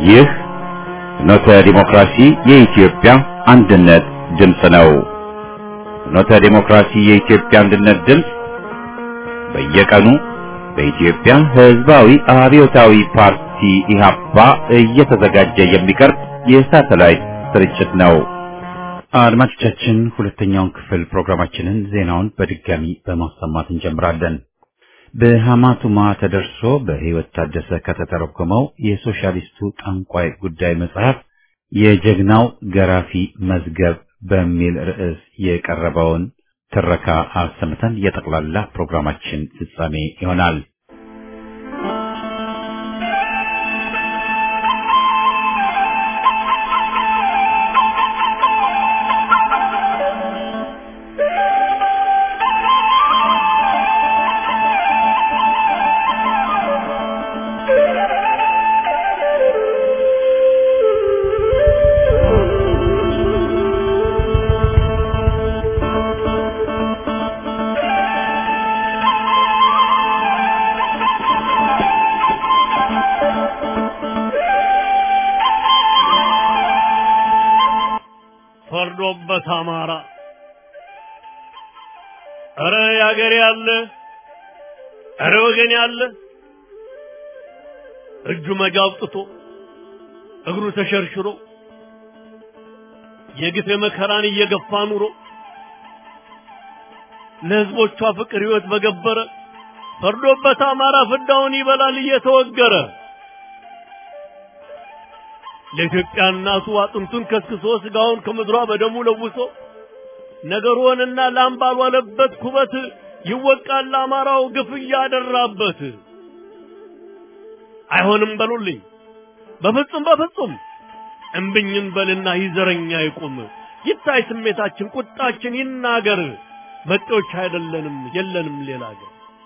ይህ ፍኖተ ዲሞክራሲ የኢትዮጵያ አንድነት ድምፅ ነው። ፍኖተ ዲሞክራሲ የኢትዮጵያ አንድነት ድምፅ በየቀኑ በኢትዮጵያ ሕዝባዊ አብዮታዊ ፓርቲ ኢህአፓ እየተዘጋጀ የሚቀርብ የሳተላይት ስርጭት ነው። አድማጮቻችን ሁለተኛውን ክፍል ፕሮግራማችንን ዜናውን በድጋሚ በማሰማት እንጀምራለን። በሐማቱማ ተደርሶ በሕይወት ታደሰ ከተተረጎመው የሶሻሊስቱ ጠንቋይ ጉዳይ መጽሐፍ የጀግናው ገራፊ መዝገብ በሚል ርዕስ የቀረበውን ትረካ አሰምተን የጠቅላላ ፕሮግራማችን ፍጻሜ ይሆናል። ፈርዶበት አማራ እረ ያገሬ ያለ እረ ወገን ያለ እጁ መጃ አውጥቶ እግሩ ተሸርሽሮ የግፍ መከራን እየገፋ ኑሮ ለሕዝቦቿ ፍቅር ሕይወት በገበረ ፈርዶበት አማራ ፍዳውን ይበላል እየተወገረ ለኢትዮጵያ እናቱ አጥንቱን ከስክሶ ስጋውን ከምድሯ በደሙ ለውሶ ነገሩንና ላም ባልዋለበት ኩበት ይወቃል አማራው ግፍ እያደራበት። አይሆንም በሉልኝ በፍጹም በፍጹም እምብኝን በልና ይዘረኛ ይቁም ይታይ ስሜታችን ቁጣችን ይናገር መጤዎች አይደለንም የለንም ሌላ አገር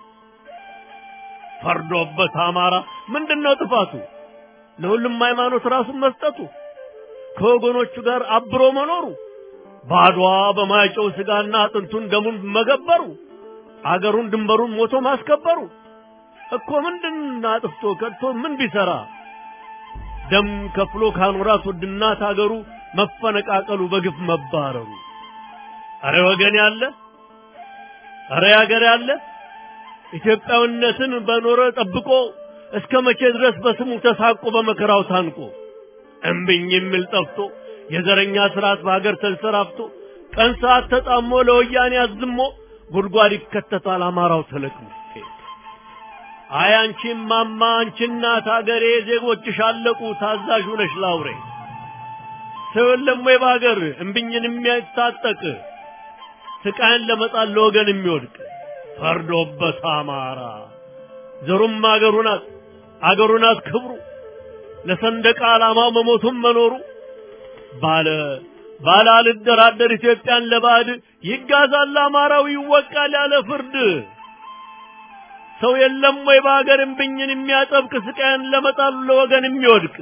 ፈርዶበት አማራ ምንድነው ጥፋቱ ለሁሉም ሃይማኖት ራሱን መስጠቱ ከወገኖቹ ጋር አብሮ መኖሩ ባድዋ በማይጨው ስጋና አጥንቱን ደሙን መገበሩ አገሩን ድንበሩን ሞቶ ማስከበሩ እኮ ምንድን አጥፍቶ ከድቶ ምን ቢሰራ ደም ከፍሎ ካኖራት ውድናት አገሩ መፈነቃቀሉ በግፍ መባረሩ አረ ወገን ያለ አረ ያገር ያለ ኢትዮጵያዊነትን በኖረ ጠብቆ እስከ መቼ ድረስ በስሙ ተሳቆ በመከራው ታንቆ እምብኝ የሚል ጠፍቶ የዘረኛ ስርዓት በሀገር ተንሰራፍቶ ቀን ሰዓት ተጣሞ ለወያኔ አዝሞ ጉድጓድ ይከተታል አማራው ተለቅሞ። አይ አንቺ ማማ አንቺ እናት ሀገሬ ዜጎችሽ አለቁ ታዛዥ ነሽ ላውሬ ሰው የለም ወይ በሀገር እምብኝን የሚያታጠቅ ስቃይን ለመጣል ለወገን የሚወድቅ ፈርዶበት አማራ ዘሩም አገሩ ናት አገሩ ናት ክብሩ ለሰንደቅ ዓላማው መሞቱም መኖሩ ባለ ባለ አልደራደር ኢትዮጵያን ለባዕድ ይጋዛል አማራው ይወቃል ያለ ፍርድ ሰው የለም ወይ በሀገር እምብኝን የሚያጠብቅ ስቃይን ለመጣሉ ለወገን የሚወድቅ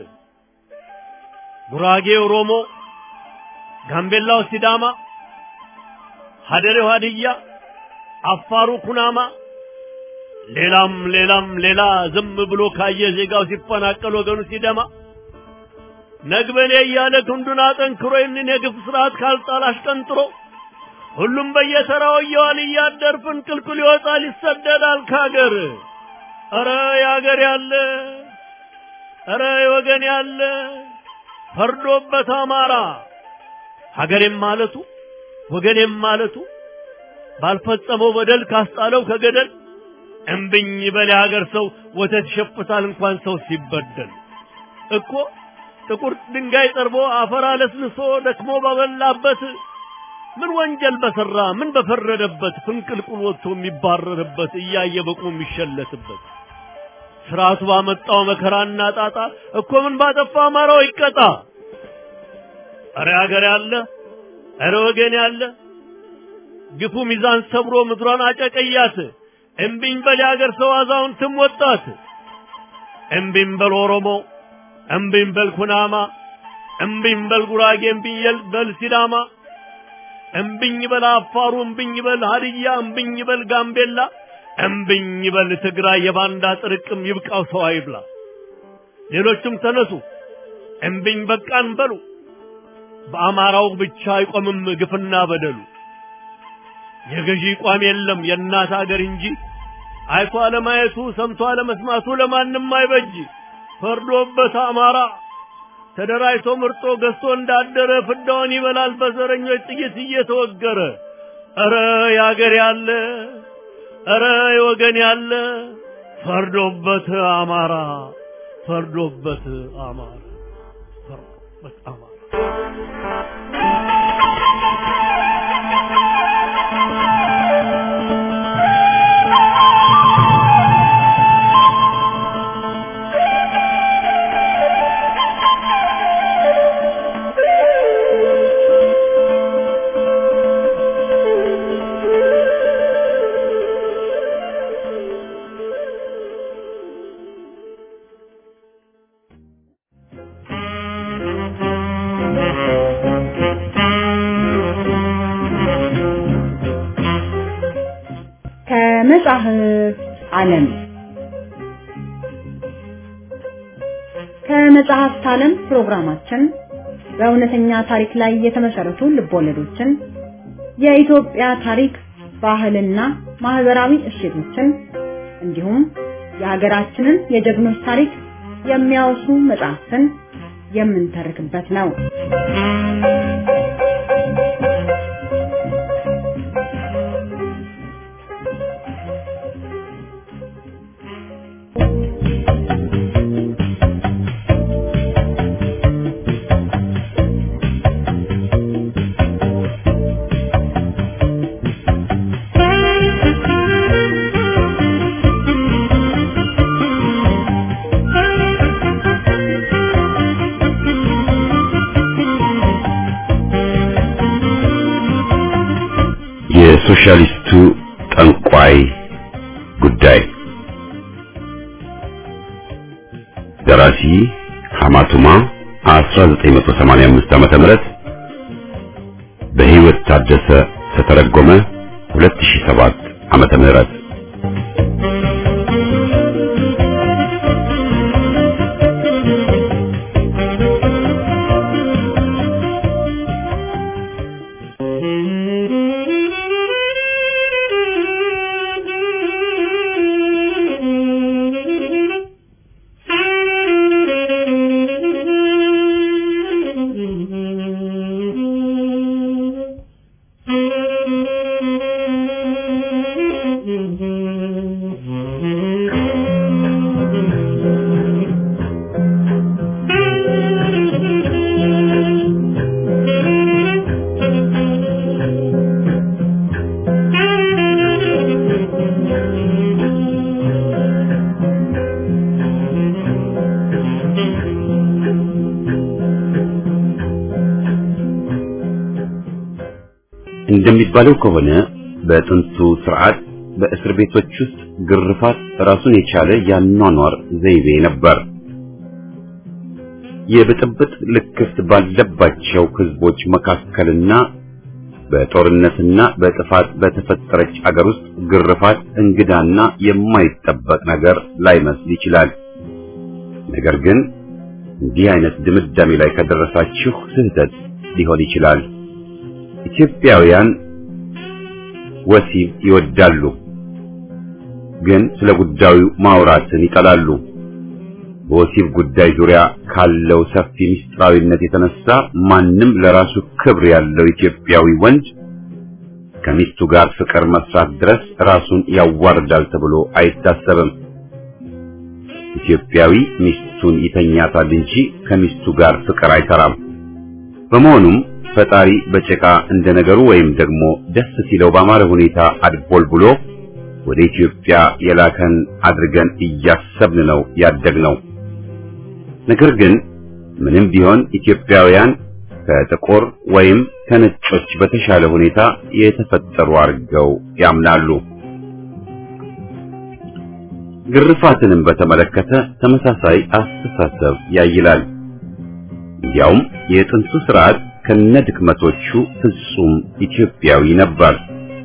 ጉራጌ ኦሮሞ፣ ጋምቤላው ሲዳማ፣ ሀደሬው ሀድያ፣ አፋሩ ኩናማ ሌላም ሌላም ሌላ ዝም ብሎ ካየ ዜጋው ሲፈናቀል ወገኑ ሲደማ ነግበኔ እያለ ክንዱን አጠንክሮ ይህንን የግፍ ስርዓት ካልጣል አሽቀንጥሮ ሁሉም በየተራው እየዋል እያደር ፍንቅልቅል ይወጣል ይሰደዳል ካገር። ኧረ ያገር ያለ ኧረ ወገን ያለ ፈርዶበት አማራ ሀገሬም ማለቱ ወገኔም ማለቱ ባልፈጸመው በደል ካስጣለው ከገደል እምብኝ በል የሀገር ሰው ወተት ይሸፍታል እንኳን ሰው ሲበደል እኮ ጥቁር ድንጋይ ጠርቦ አፈር አለስልሶ ደክሞ ባበላበት ምን ወንጀል በሰራ ምን በፈረደበት ፍንቅልቁል ወጥቶ የሚባረርበት እያየ በቁሙ የሚሸለትበት ስርዓቱ ባመጣው መከራና ጣጣ እኮ ምን ባጠፋ አማራው ይቀጣ። እረ ሀገር ያለ እረ ወገን ያለ ግፉ ሚዛን ሰብሮ ምድሯን አጨቀያት። እምቢኝ በል የሀገር ሰው አዛውንትም ወጣት። እምቢኝ በል ኦሮሞ፣ እምቢኝ በል ኩናማ፣ እምቢኝ በል ጉራጌ፣ እምቢኝ በል ሲዳማ፣ እምቢኝ በል አፋሩ፣ እምቢኝ በል ሀድያ፣ እምቢኝ በል ጋምቤላ፣ እምቢኝ በል ትግራይ። የባንዳ ጥርቅም ይብቃው ሰው አይብላ። ሌሎችም ተነሱ እምቢኝ በቃን በሉ። በአማራው ብቻ አይቆምም ግፍና በደሉ። የገዢ ቋም የለም የእናት አገር እንጂ አይቶ አለማየቱ ሰምቶ አለመስማቱ ለማንም አይበጅ። ፈርዶበት አማራ ተደራጅቶ ምርጦ ገዝቶ እንዳደረ ፍዳውን ይበላል በዘረኞች ጥይት እየተወገረ። ኧረ ያገር ያለ ኧረ የወገን ያለ ፈርዶበት አማራ ፈርዶበት አማራ ፈርዶበት አማራ ከመጽሐፍ ዓለም ከመጽሐፍት ዓለም ፕሮግራማችን በእውነተኛ ታሪክ ላይ የተመሰረቱ ልቦለዶችን፣ የኢትዮጵያ ታሪክ፣ ባህልና ማህበራዊ እሴቶችን እንዲሁም የሀገራችንን የጀግኖች ታሪክ የሚያወሱ መጽሐፍትን የምንተርክበት ነው። የሶሻሊስቱ ጠንቋይ ጉዳይ ደራሲ ሐማቱማ 1985 ዓመተ ምህረት በህይወት ታደሰ ተተረጎመ 2007 ዓመተ ምህረት እንደሚባለው ከሆነ በጥንቱ ስርዓት በእስር ቤቶች ውስጥ ግርፋት ራሱን የቻለ ያኗኗር ዘይቤ ነበር። የብጥብጥ ልክፍት ባለባቸው ህዝቦች መካከልና በጦርነትና በጥፋት በተፈጠረች አገር ውስጥ ግርፋት እንግዳና የማይጠበቅ ነገር ላይመስል ይችላል። ነገር ግን እንዲህ አይነት ድምዳሜ ላይ ከደረሳችሁ ስህተት ሊሆን ይችላል። ኢትዮጵያውያን ወሲብ ይወዳሉ፣ ግን ስለ ጉዳዩ ማውራትን ይጠላሉ። በወሲብ ጉዳይ ዙሪያ ካለው ሰፊ ምስጢራዊነት የተነሳ ማንም ለራሱ ክብር ያለው ኢትዮጵያዊ ወንድ ከሚስቱ ጋር ፍቅር መስራት ድረስ ራሱን ያዋርዳል ተብሎ አይታሰብም። ኢትዮጵያዊ ሚስቱን ይተኛታል እንጂ ከሚስቱ ጋር ፍቅር አይሰራም። በመሆኑም ፈጣሪ በጭቃ እንደ ነገሩ ወይም ደግሞ ደስ ሲለው ባማረ ሁኔታ አድቦል ብሎ ወደ ኢትዮጵያ የላከን አድርገን እያሰብን ነው ያደግነው። ነገር ግን ምንም ቢሆን ኢትዮጵያውያን ከጥቁር ወይም ከነጮች በተሻለ ሁኔታ የተፈጠሩ አድርገው ያምናሉ። ግርፋትንም በተመለከተ ተመሳሳይ አስተሳሰብ ያይላል። እንዲያውም የጥንቱ ስርዓት ከነድክመቶቹ ፍጹም ኢትዮጵያዊ ነበር።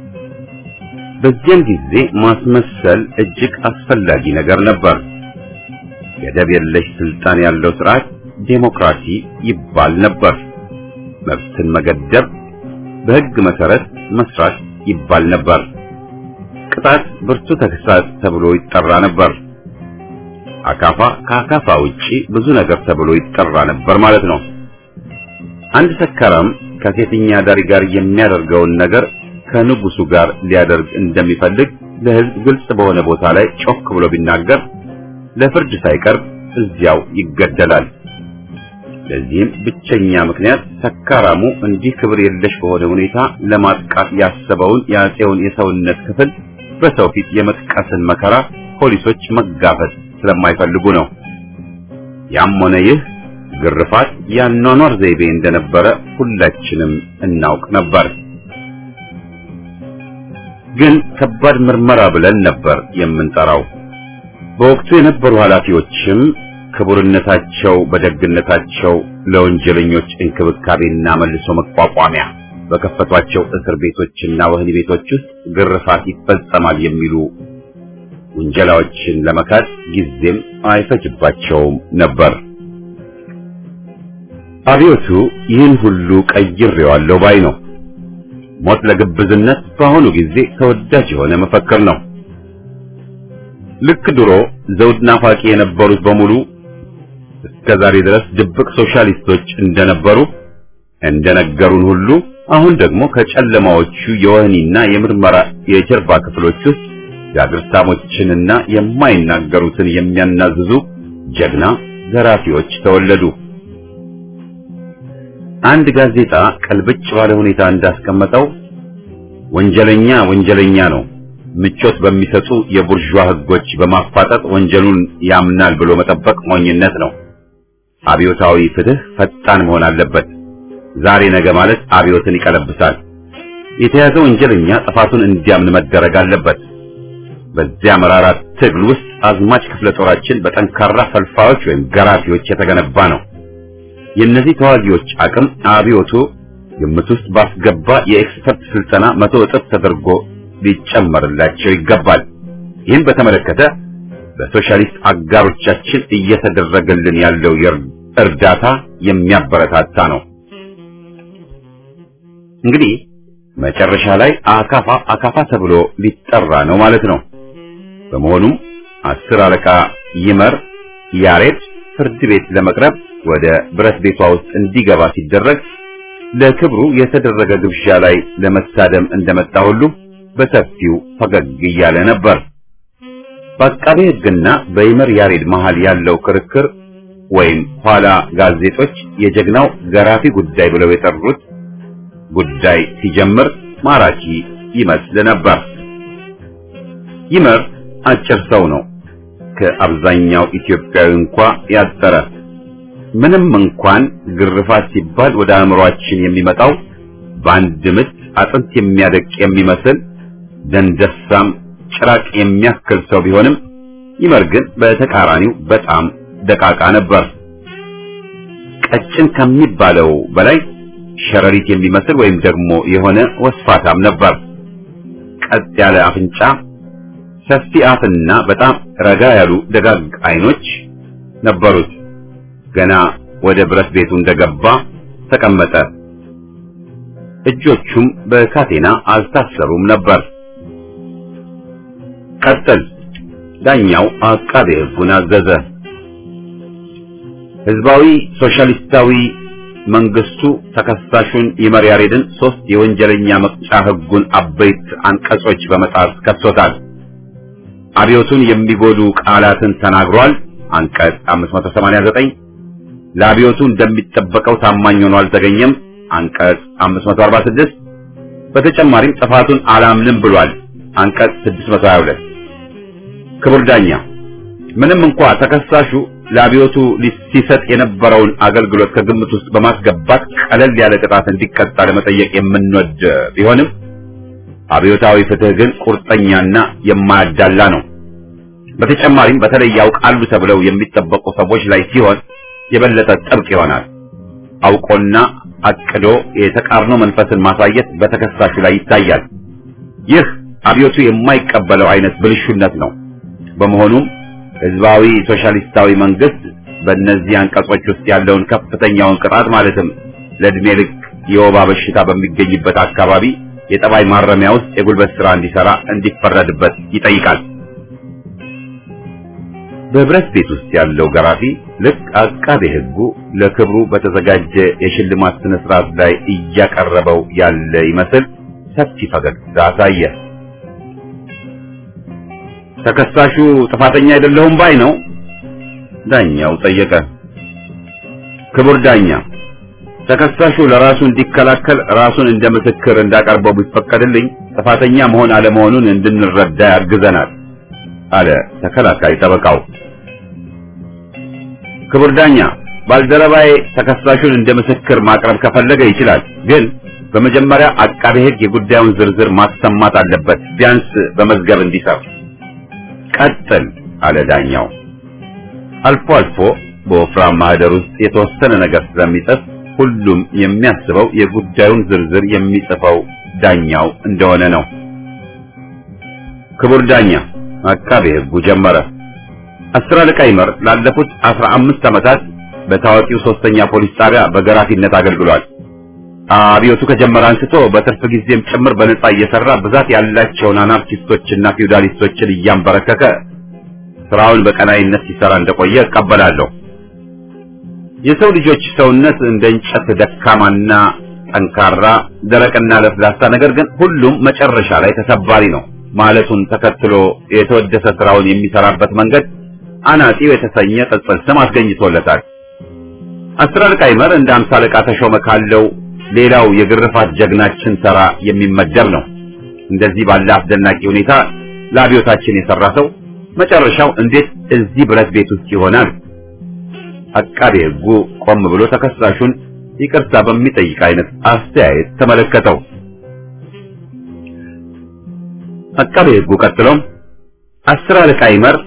በዚያን ጊዜ ማስመሰል እጅግ አስፈላጊ ነገር ነበር። ገደብ የለሽ ስልጣን ያለው ስርዓት ዴሞክራሲ ይባል ነበር። መብትን መገደብ፣ በሕግ መሰረት መስራት ይባል ነበር። ቅጣት ብርቱ ተግሳጽ ተብሎ ይጠራ ነበር። አካፋ ከአካፋ ውጪ ብዙ ነገር ተብሎ ይጠራ ነበር ማለት ነው። አንድ ሰካራም ከሴተኛ አዳሪ ጋር የሚያደርገውን ነገር ከንጉሱ ጋር ሊያደርግ እንደሚፈልግ ለሕዝብ ግልጽ በሆነ ቦታ ላይ ጮክ ብሎ ቢናገር ለፍርድ ሳይቀርብ እዚያው ይገደላል። ለዚህም ብቸኛ ምክንያት ሰካራሙ እንዲህ ክብር የለሽ በሆነ ሁኔታ ለማጥቃት ያሰበውን የአፄውን የሰውነት ክፍል በሰው ፊት የመጥቀስን መከራ ፖሊሶች መጋፈጥ ስለማይፈልጉ ነው። ያም ሆነ ይህ ግርፋት የአኗኗር ዘይቤ እንደነበረ ሁላችንም እናውቅ ነበር። ግን ከባድ ምርመራ ብለን ነበር የምንጠራው። በወቅቱ የነበሩ ኃላፊዎችም ክቡርነታቸው በደግነታቸው ለወንጀለኞች እንክብካቤና መልሶ መቋቋሚያ በከፈቷቸው እስር ቤቶችና ወህኒ ቤቶች ውስጥ ግርፋት ይፈጸማል የሚሉ ውንጀላዎችን ለመካድ ጊዜም አይፈጅባቸውም ነበር። አብዮቱ ይህን ሁሉ ቀይሬዋለሁ ባይ ነው። ሞት ለግብዝነት በአሁኑ ጊዜ ተወዳጅ የሆነ መፈክር ነው። ልክ ድሮ ዘውድ ናፋቂ የነበሩት በሙሉ እስከ ዛሬ ድረስ ድብቅ ሶሻሊስቶች እንደነበሩ እንደነገሩን ሁሉ አሁን ደግሞ ከጨለማዎቹ የወህኒና የምርመራ የጀርባ ክፍሎች ውስጥ የአግርሳሞችንና የማይናገሩትን የሚያናዝዙ ጀግና ዘራፊዎች ተወለዱ። አንድ ጋዜጣ ቀልብጭ ባለ ሁኔታ እንዳስቀመጠው ወንጀለኛ ወንጀለኛ ነው፣ ምቾት በሚሰጡ የቡርዣ ሕጎች በማፋጠጥ ወንጀሉን ያምናል ብሎ መጠበቅ ሞኝነት ነው። አብዮታዊ ፍትህ ፈጣን መሆን አለበት። ዛሬ ነገ ማለት አብዮትን ይቀለብሳል። የተያዘ ወንጀለኛ ጥፋቱን እንዲያምን መደረግ አለበት። በዚያ መራራ ትግል ውስጥ አዝማች ክፍለ ጦራችን በጠንካራ ፈልፋዮች ወይም ገራፊዎች የተገነባ ነው። የእነዚህ ተዋጊዎች አቅም አብዮቱ ግምት ውስጥ ባስገባ የኤክስፐርት ስልጠና መቶ እጥፍ ተደርጎ ሊጨመርላቸው ይገባል። ይህን በተመለከተ በሶሻሊስት አጋሮቻችን እየተደረገልን ያለው እርዳታ የሚያበረታታ ነው። እንግዲህ መጨረሻ ላይ አካፋ አካፋ ተብሎ ሊጠራ ነው ማለት ነው። በመሆኑም አስር አለቃ ይመር ያሬድ ፍርድ ቤት ለመቅረብ ወደ ብረት ቤቷ ውስጥ እንዲገባ ሲደረግ ለክብሩ የተደረገ ግብዣ ላይ ለመሳደም እንደመጣ ሁሉ በሰፊው ፈገግ እያለ ነበር። በአቃቤ ሕግና በይመር ያሬድ መሃል ያለው ክርክር ወይም ኋላ ጋዜጦች የጀግናው ገራፊ ጉዳይ ብለው የጠሩት ጉዳይ ሲጀምር ማራኪ ይመስል ነበር። ይመር አጭር ሰው ነው። ከአብዛኛው ኢትዮጵያዊ እንኳ ያጠረ ምንም እንኳን ግርፋት ሲባል ወደ አእምሯችን የሚመጣው በአንድ ምት አጥንት የሚያደቅ የሚመስል ደንደሳም ጭራቅ የሚያክል ሰው ቢሆንም ይመር ግን በተቃራኒው በጣም ደቃቃ ነበር። ቀጭን ከሚባለው በላይ ሸረሪት የሚመስል ወይም ደግሞ የሆነ ወስፋታም ነበር። ቀጥ ያለ አፍንጫ፣ ሰፊ አፍና በጣም ረጋ ያሉ ደጋግ አይኖች ነበሩት። ገና ወደ ብረት ቤቱ እንደገባ ተቀመጠ። እጆቹም በካቴና አልታሰሩም ነበር። ቀጥል። ዳኛው አቃቤ ሕጉን አዘዘ። ህዝባዊ ሶሻሊስታዊ መንግስቱ ተከሳሹን ይመር ያሬድን ሶስት የወንጀለኛ መቅጫ ህጉን አበይት አንቀጾች በመጣስ ከሶታል። አብዮቱን የሚጎዱ ቃላትን ተናግሯል። አንቀጽ 589 ለአብዮቱ እንደሚጠበቀው ታማኝ ሆኖ አልተገኘም። አንቀጽ 546 በተጨማሪም ጥፋቱን አላምንም ብሏል። አንቀጽ 622 ክቡር ዳኛ ምንም እንኳ ተከሳሹ ለአብዮቱ ሲሰጥ የነበረውን አገልግሎት ከግምት ውስጥ በማስገባት ቀለል ያለ ቅጣት እንዲቀጣ ለመጠየቅ የምንወድ ቢሆንም አብዮታዊ ፍትህ ግን ቁርጠኛና የማያዳላ ነው። በተጨማሪም በተለይ ያውቃሉ ተብለው የሚጠበቁ ሰዎች ላይ ሲሆን የበለጠ ጥብቅ ይሆናል። አውቆና አቅዶ የተቃርኖ መንፈስን ማሳየት በተከሳሹ ላይ ይታያል። ይህ አብዮቱ የማይቀበለው አይነት ብልሹነት ነው። በመሆኑም ህዝባዊ ሶሻሊስታዊ መንግስት በእነዚህ አንቀጾች ውስጥ ያለውን ከፍተኛውን ቅጣት ማለትም ለዕድሜ ልክ የወባ በሽታ በሚገኝበት አካባቢ የጠባይ ማረሚያ ውስጥ የጉልበት ሥራ እንዲሰራ እንዲፈረድበት ይጠይቃል። በብረት ቤት ውስጥ ያለው ገራፊ ልክ አቃቤ ሕጉ ለክብሩ በተዘጋጀ የሽልማት ስነ ስርዓት ላይ እያቀረበው ያለ ይመስል ሰፊ ፈገግታ አሳየ። ተከሳሹ ጥፋተኛ አይደለሁም ባይ ነው? ዳኛው ጠየቀ። ክቡር ዳኛ፣ ተከሳሹ ለራሱ እንዲከላከል ራሱን እንደ ምስክር እንዳቀርበው ቢፈቀድልኝ ጥፋተኛ መሆን አለመሆኑን እንድንረዳ ያግዘናል አለ ተከላካይ ጠበቃው። ክቡር ዳኛ፣ ባልደረባዬ ተከሳሹን እንደ ምስክር ማቅረብ ከፈለገ ይችላል። ግን በመጀመሪያ አቃቤ ሕግ የጉዳዩን ዝርዝር ማሰማት አለበት፣ ቢያንስ በመዝገብ እንዲሰር። ቀጥል አለ ዳኛው። አልፎ አልፎ በወፍራም ማህደር ውስጥ የተወሰነ ነገር ስለሚጽፍ ሁሉም የሚያስበው የጉዳዩን ዝርዝር የሚጽፈው ዳኛው እንደሆነ ነው። ክቡር ዳኛ አቃቤ ሕጉ ጀመረ። አስር አለቃ ይመር ላለፉት አስራ አምስት ዓመታት በታዋቂው ሶስተኛ ፖሊስ ጣቢያ በገራፊነት አገልግሏል። አብዮቱ ከጀመረ አንስቶ በትርፍ ጊዜም ጭምር በነጻ እየሰራ ብዛት ያላቸውን አናርኪስቶችና ፊውዳሊስቶችን እያንበረከከ ስራውን በቀናይነት ሲሰራ እንደቆየ እቀበላለሁ። የሰው ልጆች ሰውነት እንደ እንጨት ደካማና ጠንካራ፣ ደረቅና ለስላሳ፣ ነገር ግን ሁሉም መጨረሻ ላይ ተሰባሪ ነው ማለቱን ተከትሎ የተወደሰ ስራውን የሚሰራበት መንገድ አናጺው የተሰኘ ቅጽል ስም አስገኝቶለታል። አስር አለቃ ይመር እንደ አምሳ አለቃ ተሾመ ካለው ሌላው የግርፋት ጀግናችን ተራ የሚመደብ ነው። እንደዚህ ባለ አስደናቂ ሁኔታ ለአብዮታችን የሰራ ሰው መጨረሻው እንዴት እዚህ ብረት ቤት ውስጥ ይሆናል? አቃቤ ሕጉ ቆም ብሎ ተከሳሹን ይቅርታ በሚጠይቅ አይነት አስተያየት ተመለከተው። አቃቤ ሕጉ ቀጥሎም አስር አለቃ ይመር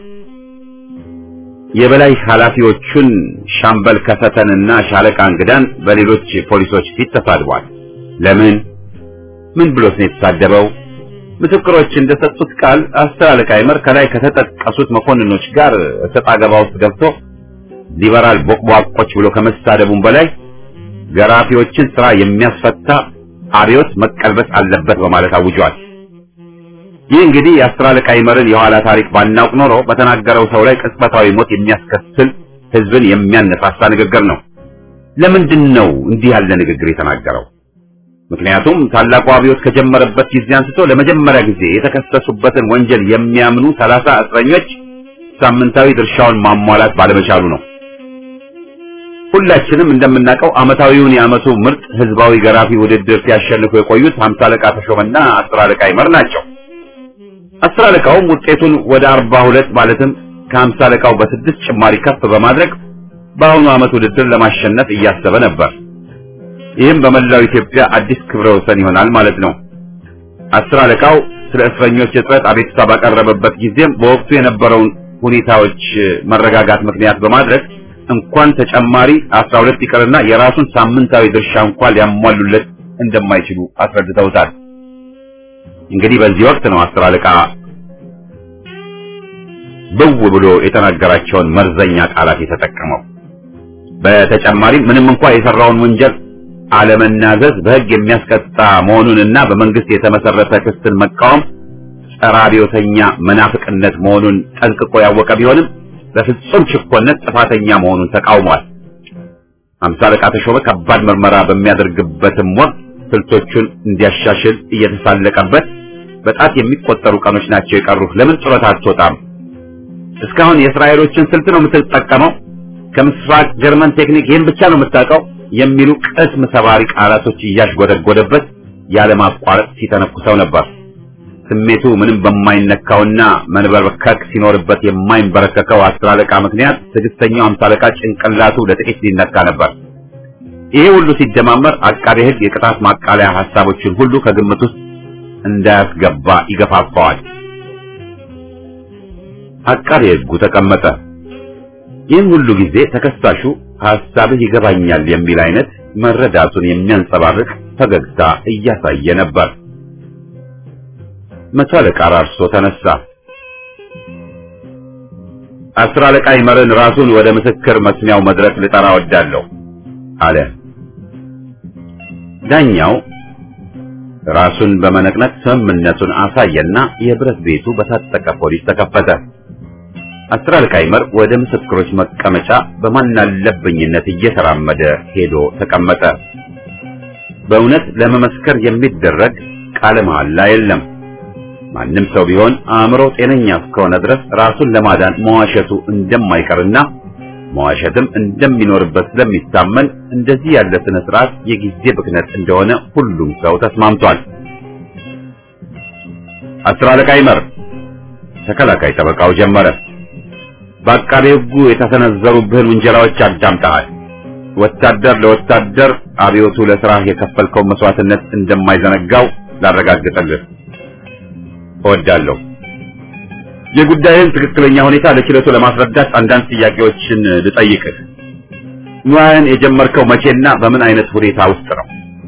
የበላይ ኃላፊዎቹን ሻምበል ከሰተንና ሻለቃ እንግዳን በሌሎች ፖሊሶች ፊት ተሳድቧል። ለምን? ምን ብሎት ነው የተሳደበው? ምስክሮች እንደሰጡት ቃል አስር አለቃ ይመር ከላይ ከተጠቀሱት መኮንኖች ጋር እሰጥ አገባ ውስጥ ገብቶ ሊበራል ቦቅቧቆች ብሎ ከመሳደቡም በላይ ገራፊዎችን ስራ የሚያስፈታ አብዮት መቀልበስ አለበት በማለት አውጇል። ይህ እንግዲህ የአስር አለቃ ይመርን የኋላ ታሪክ ባናውቅ ኖሮ በተናገረው ሰው ላይ ቅጽበታዊ ሞት የሚያስከትል ሕዝብን የሚያነሳሳ ንግግር ነው። ለምንድን ነው እንዲህ ያለ ንግግር የተናገረው? ምክንያቱም ታላቁ አብዮት ከጀመረበት ጊዜ አንስቶ ለመጀመሪያ ጊዜ የተከሰሱበትን ወንጀል የሚያምኑ ሰላሳ እስረኞች ሳምንታዊ ድርሻውን ማሟላት ባለመቻሉ ነው። ሁላችንም እንደምናውቀው ዓመታዊውን የዓመቱ ምርጥ ህዝባዊ ገራፊ ውድድር ሲያሸንፉ የቆዩት ሀምሳ አለቃ ተሾመና አስር አለቃ ይመር ናቸው። አስር አለቃውም ውጤቱን ወደ አርባ ሁለት ማለትም ከሀምሳ አለቃው በስድስት ጭማሪ ከፍ በማድረግ በአሁኑ ዓመት ውድድር ለማሸነፍ እያሰበ ነበር። ይህም በመላው ኢትዮጵያ አዲስ ክብረ ወሰን ይሆናል ማለት ነው። አስር አለቃው ስለ እስረኞች እጥረት አቤቱታ ባቀረበበት ጊዜም በወቅቱ የነበረውን ሁኔታዎች መረጋጋት ምክንያት በማድረግ እንኳን ተጨማሪ አስራ ሁለት ይቅርና የራሱን ሳምንታዊ ድርሻ እንኳን ሊያሟሉለት እንደማይችሉ አስረድተውታል። እንግዲህ በዚህ ወቅት ነው አስር አለቃ ብው ብሎ የተናገራቸውን መርዘኛ ቃላት የተጠቀመው። በተጨማሪም ምንም እንኳን የሰራውን ወንጀል አለመናዘዝ በሕግ የሚያስቀጣ መሆኑንና በመንግስት የተመሰረተ ክስን መቃወም ጸረ አብዮተኛ መናፍቅነት መሆኑን ጠንቅቆ ያወቀ ቢሆንም በፍጹም ችኮነት ጥፋተኛ መሆኑን ተቃውሟል። አምሳ አለቃ ተሾመ ከባድ ምርመራ በሚያደርግበትም ወቅት ስልቶቹን እንዲያሻሽል እየተሳለቀበት በጣት የሚቆጠሩ ቀኖች ናቸው የቀሩህ፣ ለምን ጡረታ አትወጣም? እስካሁን የእስራኤሎችን ስልት ነው የምትጠቀመው? ከምስራቅ ጀርመን ቴክኒክ ይህን ብቻ ነው የምታውቀው? የሚሉ ቅስም ሰባሪ ቃላቶች እያሽጎደጎደበት ያለማቋረጥ ሲተነኩሰው ነበር። ስሜቱ ምንም በማይነካውና መንበርከክ ሲኖርበት የማይንበረከከው አስር አለቃ ምክንያት ትዕግስተኛው አምሳ አለቃ ጭንቅላቱ ለጥቂት ሊነካ ነበር። ይሄ ሁሉ ሲደማመር አቃቤ ሕግ የቅጣት ማቃለያ ሐሳቦችን ሁሉ ከግምት ውስጥ እንዳያስገባ ይገፋፋዋል። አቃቤ ሕጉ ተቀመጠ። ይህን ሁሉ ጊዜ ተከሳሹ ሐሳብህ ይገባኛል የሚል አይነት መረዳቱን የሚያንጸባርቅ ፈገግታ እያሳየ ነበር። መቶ አለቃ ራርሶ ተነሳ። አስር አለቃ ይመርን ራሱን ወደ ምስክር መስሚያው መድረክ ልጠራ ወዳለሁ አለ። ዳኛው ራሱን በመነቅነቅ ስምምነቱን አሳየና የብረት ቤቱ በታጠቀ ፖሊስ ተከፈተ። አስር አለቃ ይመር ወደ ምስክሮች መቀመጫ በማናለብኝነት እየተራመደ ሄዶ ተቀመጠ። በእውነት ለመመስከር የሚደረግ ቃለ መሐላ የለም። ማንም ሰው ቢሆን አእምሮ ጤነኛ እስከሆነ ድረስ ራሱን ለማዳን መዋሸቱ እንደማይቀርና መዋሸትም እንደሚኖርበት ስለሚታመን እንደዚህ ያለ ስነ ስርዓት የጊዜ ብክነት እንደሆነ ሁሉም ሰው ተስማምቷል። አስር አለቃ ይመር ተከላካይ ጠበቃው ጀመረ። በአቃቤ ሕጉ የተሰነዘሩብህን ውንጀላዎች አዳምጠሃል። ወታደር ለወታደር አብዮቱ ለስራህ የከፈልከው መስዋዕትነት እንደማይዘነጋው ላረጋግጥልህ እወዳለሁ። የጉዳይን ትክክለኛ ሁኔታ ለችሎቱ ለማስረዳት አንዳንድ ጥያቄዎችን ልጠይቅህ። ሙያህን የጀመርከው መቼና በምን አይነት ሁኔታ ውስጥ ነው?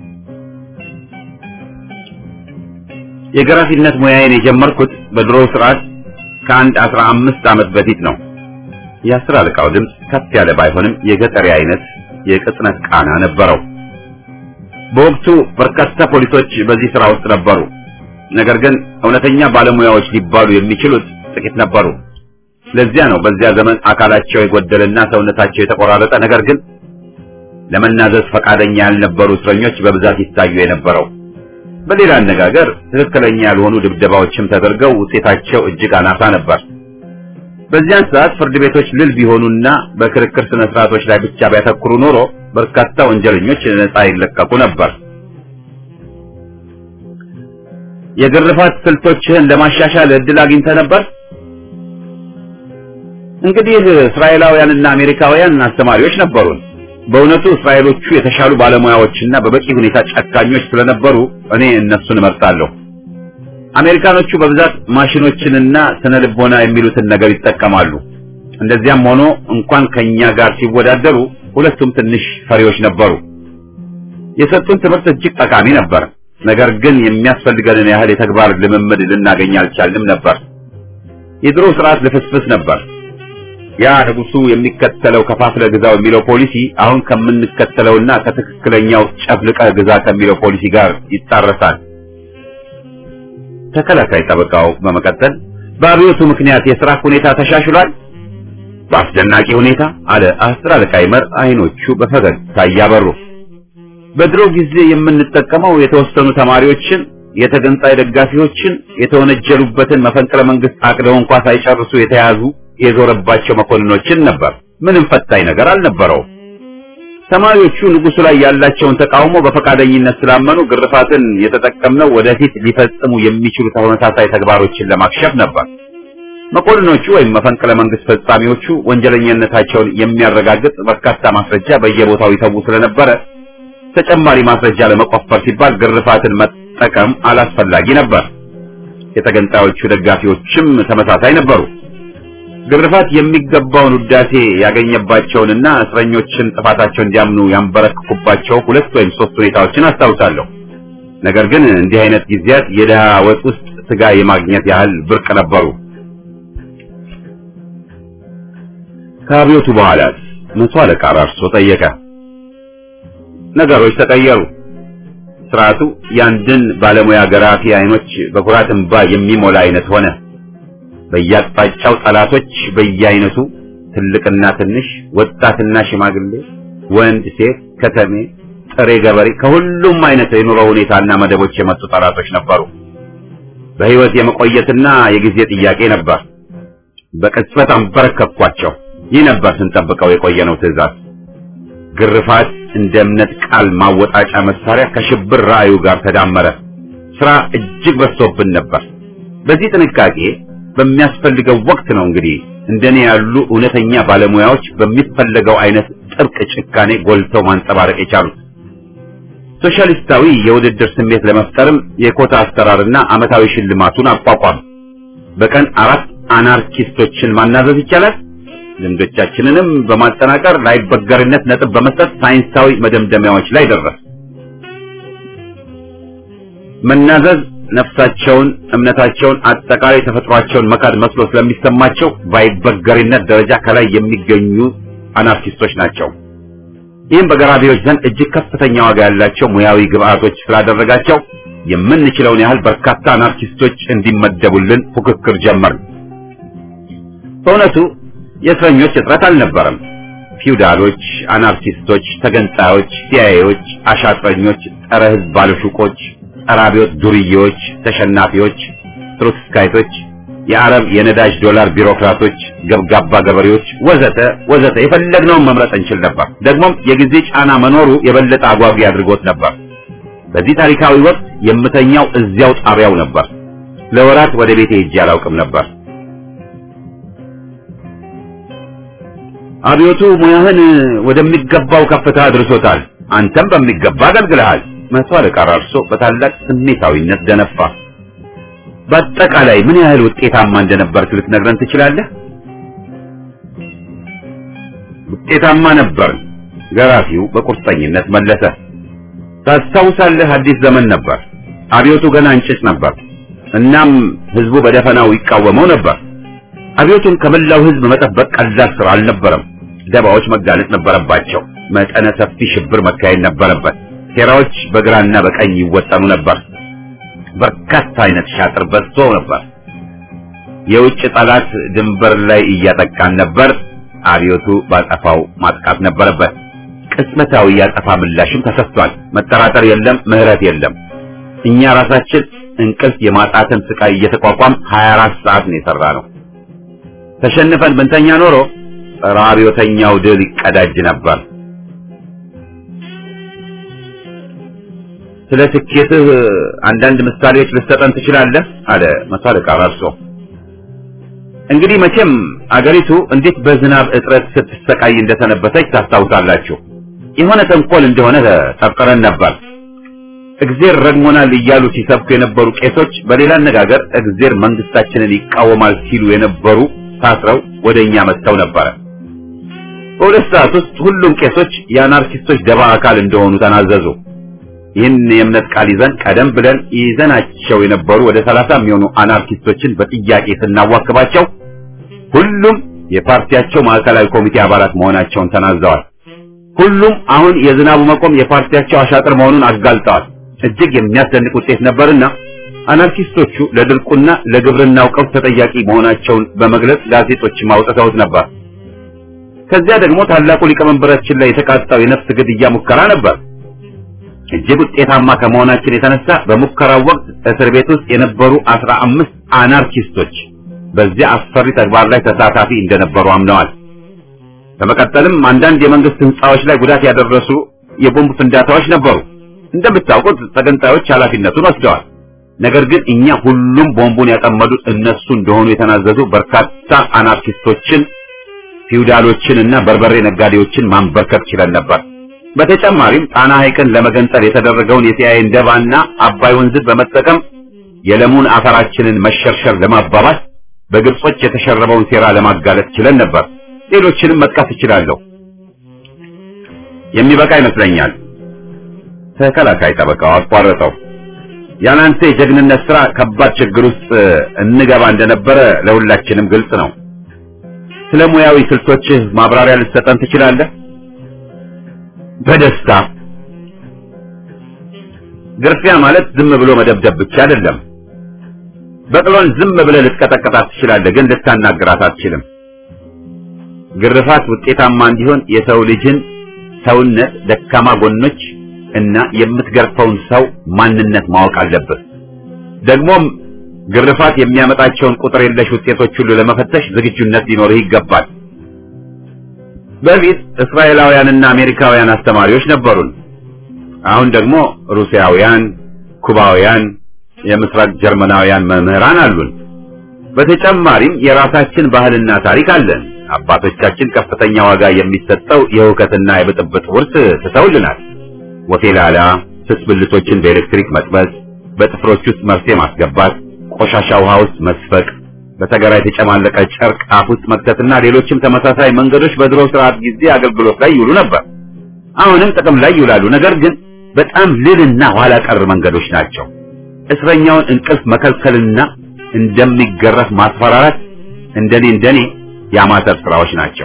የገራፊነት ሙያዬን የጀመርኩት በድሮ ስርዓት ከአንድ አስራ አምስት ዓመት በፊት ነው። የአስር አለቃው ድምፅ ከፍ ያለ ባይሆንም የገጠሪ አይነት የቅጽነት ቃና ነበረው። በወቅቱ በርካታ ፖሊሶች በዚህ ስራ ውስጥ ነበሩ። ነገር ግን እውነተኛ ባለሙያዎች ሊባሉ የሚችሉት ጥቂት ነበሩ። ለዚያ ነው በዚያ ዘመን አካላቸው የጎደለና ሰውነታቸው የተቆራረጠ ነገር ግን ለመናዘዝ ፈቃደኛ ያልነበሩ እስረኞች በብዛት ይታዩ የነበረው። በሌላ አነጋገር ትክክለኛ ያልሆኑ ድብደባዎችም ተደርገው ውጤታቸው እጅግ አናሳ ነበር። በዚያን ሰዓት ፍርድ ቤቶች ልል ቢሆኑና በክርክር ስነ ስርዓቶች ላይ ብቻ ቢያተኩሩ ኖሮ በርካታ ወንጀለኞች ነፃ ይለቀቁ ነበር። የግርፋት ስልቶችህን ለማሻሻል እድል አግኝተህ ነበር? እንግዲህ እስራኤላውያንና አሜሪካውያን አስተማሪዎች ነበሩን። በእውነቱ እስራኤሎቹ የተሻሉ ባለሙያዎችና በበቂ ሁኔታ ጨካኞች ስለነበሩ እኔ እነሱን እመርጣለሁ። አሜሪካኖቹ በብዛት ማሽኖችንና ስነ ልቦና የሚሉትን ነገር ይጠቀማሉ። እንደዚያም ሆኖ እንኳን ከኛ ጋር ሲወዳደሩ ሁለቱም ትንሽ ፈሪዎች ነበሩ። የሰጡን ትምህርት እጅግ ጠቃሚ ነበር። ነገር ግን የሚያስፈልገንን ያህል የተግባር ልምምድ ልናገኝ አልቻልንም ነበር። የድሮ ስርዓት ልፍስፍስ ነበር። ያ ንጉሱ የሚከተለው ከፋፍለ ግዛው የሚለው ፖሊሲ አሁን ከምንከተለውና ከትክክለኛው ጨፍልቀ ግዛ ከሚለው ፖሊሲ ጋር ይጣረሳል። ተከላካይ ጠበቃው በመቀጠል በአብዮቱ ምክንያት የሥራ ሁኔታ ተሻሽሏል? በአስደናቂ ሁኔታ አለ አስር አለቃ ይመር አይኖቹ በፈገግታ እያበሩ። በድሮ ጊዜ የምንጠቀመው የተወሰኑ ተማሪዎችን፣ የተገንጣይ ደጋፊዎችን፣ የተወነጀሉበትን መፈንቅለ መንግስት አቅደው እንኳ ሳይጨርሱ የተያዙ የዞረባቸው መኮንኖችን ነበር። ምንም ፈታኝ ነገር አልነበረውም። ተማሪዎቹ ንጉሱ ላይ ያላቸውን ተቃውሞ በፈቃደኝነት ስላመኑ ግርፋትን የተጠቀምነው ወደፊት ሊፈጽሙ የሚችሉ ተመሳሳይ ተግባሮችን ለማክሸፍ ነበር። መኮንኖቹ ወይም መፈንቅለ መንግስት ፈጻሚዎቹ ወንጀለኛነታቸውን የሚያረጋግጥ በርካታ ማስረጃ በየቦታው ይተዉ ስለነበረ ተጨማሪ ማስረጃ ለመቆፈር ሲባል ግርፋትን መጠቀም አላስፈላጊ ነበር። የተገንጣዮቹ ደጋፊዎችም ተመሳሳይ ነበሩ። ግርፋት የሚገባውን ውዳሴ ያገኘባቸውንና እስረኞችን ጥፋታቸው እንዲያምኑ ያንበረክኩባቸው ሁለት ወይም ሶስት ሁኔታዎችን አስታውሳለሁ። ነገር ግን እንዲህ አይነት ጊዜያት የድሃ ወጥ ውስጥ ስጋ የማግኘት ያህል ብርቅ ነበሩ። ከአብዮቱ በኋላ መቶ አለቃ ራርሶ ጠየቀ። ነገሮች ተቀየሩ። ስርዓቱ ያንድን ባለሙያ ገራፊ አይኖች በኩራት እንባ የሚሞላ አይነት ሆነ። በየአቅጣጫው ጠላቶች በየአይነቱ ትልቅና ትንሽ፣ ወጣትና ሽማግሌ፣ ወንድ፣ ሴት፣ ከተሜ፣ ጥሬ ገበሬ ከሁሉም አይነት የኑሮ ሁኔታና መደቦች የመጡ ጠላቶች ነበሩ። በህይወት የመቆየትና የጊዜ ጥያቄ ነበር። በቅጽበት አንበረከኳቸው። ይህ ነበር ስንጠብቀው የቆየነው ትዕዛዝ። ግርፋት እንደ እምነት ቃል ማወጣጫ መሳሪያ ከሽብር ራእዩ ጋር ተዳመረ። ስራ እጅግ በዝቶብን ነበር። በዚህ ጥንቃቄ በሚያስፈልገው ወቅት ነው እንግዲህ እንደኔ ያሉ እውነተኛ ባለሙያዎች በሚፈለገው አይነት ጥብቅ ጭካኔ ጎልተው ማንጸባረቅ የቻሉት። ሶሻሊስታዊ የውድድር ስሜት ለመፍጠርም የኮታ አሰራርና አመታዊ ሽልማቱን አቋቋም። በቀን አራት አናርኪስቶችን ማናዘዝ ይቻላል። ልምዶቻችንንም በማጠናቀር ላይበገርነት ነጥብ በመስጠት ሳይንሳዊ መደምደሚያዎች ላይ ደረስ። መናዘዝ ነፍሳቸውን፣ እምነታቸውን፣ አጠቃላይ ተፈጥሯቸውን መካድ መስሎ ስለሚሰማቸው በአይበገሪነት ደረጃ ከላይ የሚገኙ አናርኪስቶች ናቸው። ይህም በገራቢዎች ዘንድ እጅግ ከፍተኛ ዋጋ ያላቸው ሙያዊ ግብአቶች ስላደረጋቸው የምንችለውን ያህል በርካታ አናርኪስቶች እንዲመደቡልን ፉክክር ጀመርን። በእውነቱ የእስረኞች እጥረት አልነበረም። ፊውዳሎች፣ አናርኪስቶች፣ ተገንጣዮች፣ ሲያዬዎች፣ አሻጥረኞች፣ ጸረ ሕዝብ ባለሹቆች፣ ጸረ አብዮት ዱርዬዎች፣ ተሸናፊዎች፣ ትሮትስካይቶች፣ የአረብ የነዳጅ ዶላር ቢሮክራቶች፣ ገብጋባ ገበሬዎች ወዘተ ወዘተ የፈለግነውን መምረጥ እንችል ነበር። ደግሞም የጊዜ ጫና መኖሩ የበለጠ አጓጊ አድርጎት ነበር። በዚህ ታሪካዊ ወቅት የምተኛው እዚያው ጣቢያው ነበር። ለወራት ወደ ቤቴ ሄጄ አላውቅም ነበር። አብዮቱ ሙያህን ወደሚገባው ከፍታ አድርሶታል። አንተም በሚገባ አገልግለሃል። መቶ አለቃ ራርሶ በታላቅ ስሜታዊነት ደነፋ። በአጠቃላይ ምን ያህል ውጤታማ እንደነበርክ ልትነግረን ትችላለህ? ውጤታማ ነበር፣ ገራፊው በቁርጠኝነት መለሰ። ታስታውሳለህ፣ አዲስ ዘመን ነበር። አብዮቱ ገና እንጭጭ ነበር። እናም ህዝቡ በደፈናው ይቃወመው ነበር። አብዮቱን ከመላው ህዝብ መጠበቅ ቀላል ስራ አልነበረም። ደባዎች መጋለጥ ነበረባቸው። መጠነ ሰፊ ሽብር መካሄድ ነበረበት። ሴራዎች በግራና በቀኝ ይወጠኑ ነበር። በርካታ አይነት ሻጥር በዝቶ ነበር። የውጭ ጠላት ድንበር ላይ እያጠቃን ነበር። አብዮቱ ባጠፋው ማጥቃት ነበረበት። ቅጽበታዊ ያጠፋ ምላሽም ተሰጥቷል። መጠራጠር የለም፣ ምህረት የለም። እኛ ራሳችን እንቅልፍ የማጣትን ስቃይ እየተቋቋም 24 ሰዓት ነው የሰራ ነው። ተሸንፈን ብንተኛ ኖሮ ጸረ አብዮተኛው ድል ይቀዳጅ ነበር። ስለ ስኬትህ አንዳንድ ምሳሌዎች ልትሰጠን ትችላለህ? አለ መቶ አለቃ ራርሶ። እንግዲህ መቼም አገሪቱ እንዴት በዝናብ እጥረት ስትሰቃይ እንደሰነበተች ታስታውሳላችሁ። የሆነ ተንኮል እንደሆነ ጠርጥረን ነበር። እግዜር ረግሞናል እያሉ ሲሰብኩ የነበሩ ቄሶች፣ በሌላ አነጋገር እግዜር መንግስታችንን ይቃወማል ሲሉ የነበሩ ታስረው ወደኛ መጥተው ነበረ። በሁለት ሰዓት ውስጥ ሁሉም ቄሶች የአናርኪስቶች ደባ አካል እንደሆኑ ተናዘዙ። ይህን የእምነት ቃል ይዘን ቀደም ብለን ይዘናቸው የነበሩ ወደ ሰላሳ የሚሆኑ አናርኪስቶችን በጥያቄ ስናዋክባቸው ሁሉም የፓርቲያቸው ማዕከላዊ ኮሚቴ አባላት መሆናቸውን ተናዘዋል። ሁሉም አሁን የዝናቡ መቆም የፓርቲያቸው አሻጥር መሆኑን አጋልጠዋል። እጅግ የሚያስደንቅ ውጤት ነበርና አናርኪስቶቹ ለድርቁና ለግብርናው ቀውስ ተጠያቂ መሆናቸውን በመግለጽ ጋዜጦች አውጥተውት ነበር። ከዚያ ደግሞ ታላቁ ሊቀመንበራችን ላይ የተቃጣው የነፍስ ግድያ ሙከራ ነበር። እጅግ ውጤታማ ከመሆናችን የተነሳ በሙከራው ወቅት እስር ቤት ውስጥ የነበሩ አስራ አምስት አናርኪስቶች በዚያ አስፈሪ ተግባር ላይ ተሳታፊ እንደነበሩ አምነዋል። በመቀጠልም አንዳንድ የመንግስት ህንጻዎች ላይ ጉዳት ያደረሱ የቦምብ ፍንዳታዎች ነበሩ። እንደምታውቁት ተገንጣዮች ኃላፊነቱን ወስደዋል። ነገር ግን እኛ ሁሉም ቦምቡን ያጠመዱት እነሱ እንደሆኑ የተናዘዙ በርካታ አናርኪስቶችን፣ ፊውዳሎችን እና በርበሬ ነጋዴዎችን ማንበርከክ ችለን ነበር። በተጨማሪም ጣና ሐይቅን ለመገንጠል የተደረገውን የሲአይኤ ደባና አባይ ወንዝን በመጠቀም የለሙን አፈራችንን መሸርሸር ለማባባስ በግብጾች የተሸረበውን ሴራ ለማጋለጥ ችለን ነበር። ሌሎችንም መጥቀስ እችላለሁ። የሚበቃ ይመስለኛል። ተከላካይ ጠበቃው አቋረጠው። ያናንተ የጀግንነት ስራ ከባድ ችግር ውስጥ እንገባ እንደነበረ ለሁላችንም ግልጽ ነው። ስለ ሙያዊ ስልቶችህ ማብራሪያ ልትሰጠን ትችላለህ? በደስታ ግርፊያ ማለት ዝም ብሎ መደብደብ ብቻ አይደለም። በቅሎን ዝም ብለህ ልትቀጠቀጣት ትችላለህ፣ ግን ልታናግራት አትችልም። ግርፋት ውጤታማ እንዲሆን የሰው ልጅን ሰውነት ደካማ ጎኖች እና የምትገርፈውን ሰው ማንነት ማወቅ አለብህ። ደግሞም ግርፋት የሚያመጣቸውን ቁጥር የለሽ ውጤቶች ሁሉ ለመፈተሽ ዝግጁነት ሊኖርህ ይገባል። በፊት እስራኤላውያንና አሜሪካውያን አስተማሪዎች ነበሩን። አሁን ደግሞ ሩሲያውያን፣ ኩባውያን፣ የምስራቅ ጀርመናውያን መምህራን አሉን። በተጨማሪም የራሳችን ባህልና ታሪክ አለን። አባቶቻችን ከፍተኛ ዋጋ የሚሰጠው የሁከትና የብጥብጥ ውርስ ትተውልናል። ወፌላላ፣ ስስ ብልቶችን በኤሌክትሪክ መጥበስ፣ በጥፍሮች ውስጥ መርፌ ማስገባት፣ ቆሻሻ ውሃ ውስጥ መስፈቅ፣ በተገራ የተጨማለቀ ጨርቅ አፍ ውስጥ መክተትና ሌሎችም ተመሳሳይ መንገዶች በድሮ ስርዓት ጊዜ አገልግሎት ላይ ይውሉ ነበር። አሁንም ጥቅም ላይ ይውላሉ። ነገር ግን በጣም ልልና ኋላ ቀር መንገዶች ናቸው። እስረኛውን እንቅልፍ መከልከልና እንደሚገረፍ ማስፈራራት እንደኔ እንደኔ የአማተር ስራዎች ናቸው።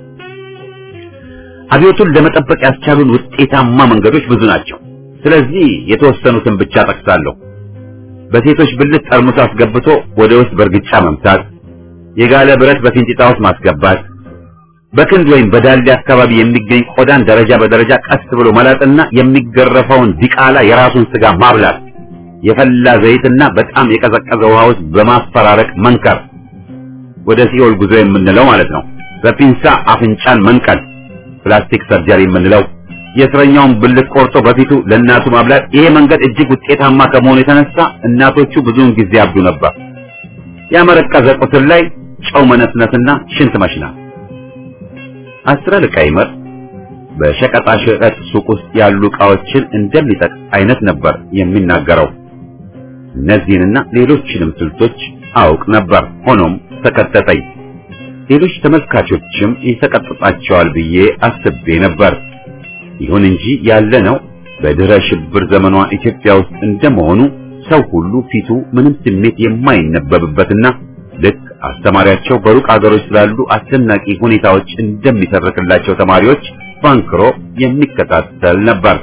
አብዮቱን ለመጠበቅ ያስቻሉን ውጤታማ መንገዶች ብዙ ናቸው። ስለዚህ የተወሰኑትን ብቻ ጠቅሳለሁ። በሴቶች ብልት ጠርሙስ አስገብቶ ወደ ውስጥ በእርግጫ መምታት፣ የጋለ ብረት በፊንጢጣ ውስጥ ማስገባት፣ በክንድ ወይም በዳሌ አካባቢ የሚገኝ ቆዳን ደረጃ በደረጃ ቀስ ብሎ መላጥና የሚገረፈውን ዲቃላ የራሱን ስጋ ማብላት፣ የፈላ ዘይትና በጣም የቀዘቀዘ ውሃ ውስጥ በማፈራረቅ መንከር፣ ወደ ሲኦል ጉዞ የምንለው ማለት ነው። በፒንሳ አፍንጫን መንቀል፣ ፕላስቲክ ሰርጀሪ የምንለው የእስረኛውን ብልት ቆርጦ በፊቱ ለእናቱ ማብላት። ይሄ መንገድ እጅግ ውጤታማ ከመሆኑ የተነሳ እናቶቹ ብዙውን ጊዜ ያብዱ ነበር። ያመረቀዘ ቁስል ላይ ጨው መነስነስና ሽንት መሽናት። አስረ ልቃ ይመር በሸቀጣ ሸቀጥ ሱቅ ውስጥ ያሉ ዕቃዎችን እንደሚጠቅስ አይነት ነበር የሚናገረው። እነዚህንና ሌሎችንም ስልቶች አውቅ ነበር። ሆኖም ተቀጠጠኝ። ሌሎች ተመልካቾችም ይሰቀጥጣቸዋል ብዬ አስቤ ነበር። ይሁን እንጂ ያለነው በድህረ ሽብር ዘመኗ ኢትዮጵያ ውስጥ እንደመሆኑ ሰው ሁሉ ፊቱ ምንም ስሜት የማይነበብበትና ልክ አስተማሪያቸው በሩቅ አገሮች ስላሉ አስደናቂ ሁኔታዎች እንደሚተርክላቸው ተማሪዎች ባንክሮ የሚከታተል ነበር።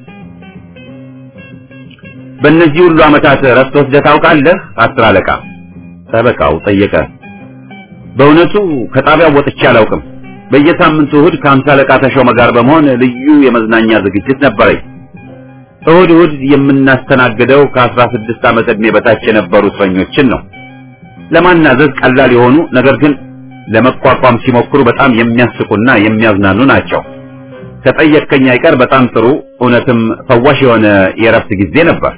በእነዚህ ሁሉ ዓመታት እረፍት ወስደህ ታውቃለህ? አስር አለቃ ጠበቃው ጠየቀ። በእውነቱ ከጣቢያው ወጥቼ አላውቅም። በየሳምንቱ እሁድ ከአምሳ አለቃ ተሾመ ጋር በመሆን ልዩ የመዝናኛ ዝግጅት ነበረኝ። እሁድ እሁድ የምናስተናግደው ከአስራ ስድስት ዓመት ዕድሜ በታች የነበሩ እስረኞችን ነው። ለማናዘዝ ቀላል የሆኑ ነገር ግን ለመቋቋም ሲሞክሩ በጣም የሚያስቁና የሚያዝናኑ ናቸው። ከጠየቅከኝ አይቀር በጣም ጥሩ እውነትም ፈዋሽ የሆነ የእረፍት ጊዜ ነበር።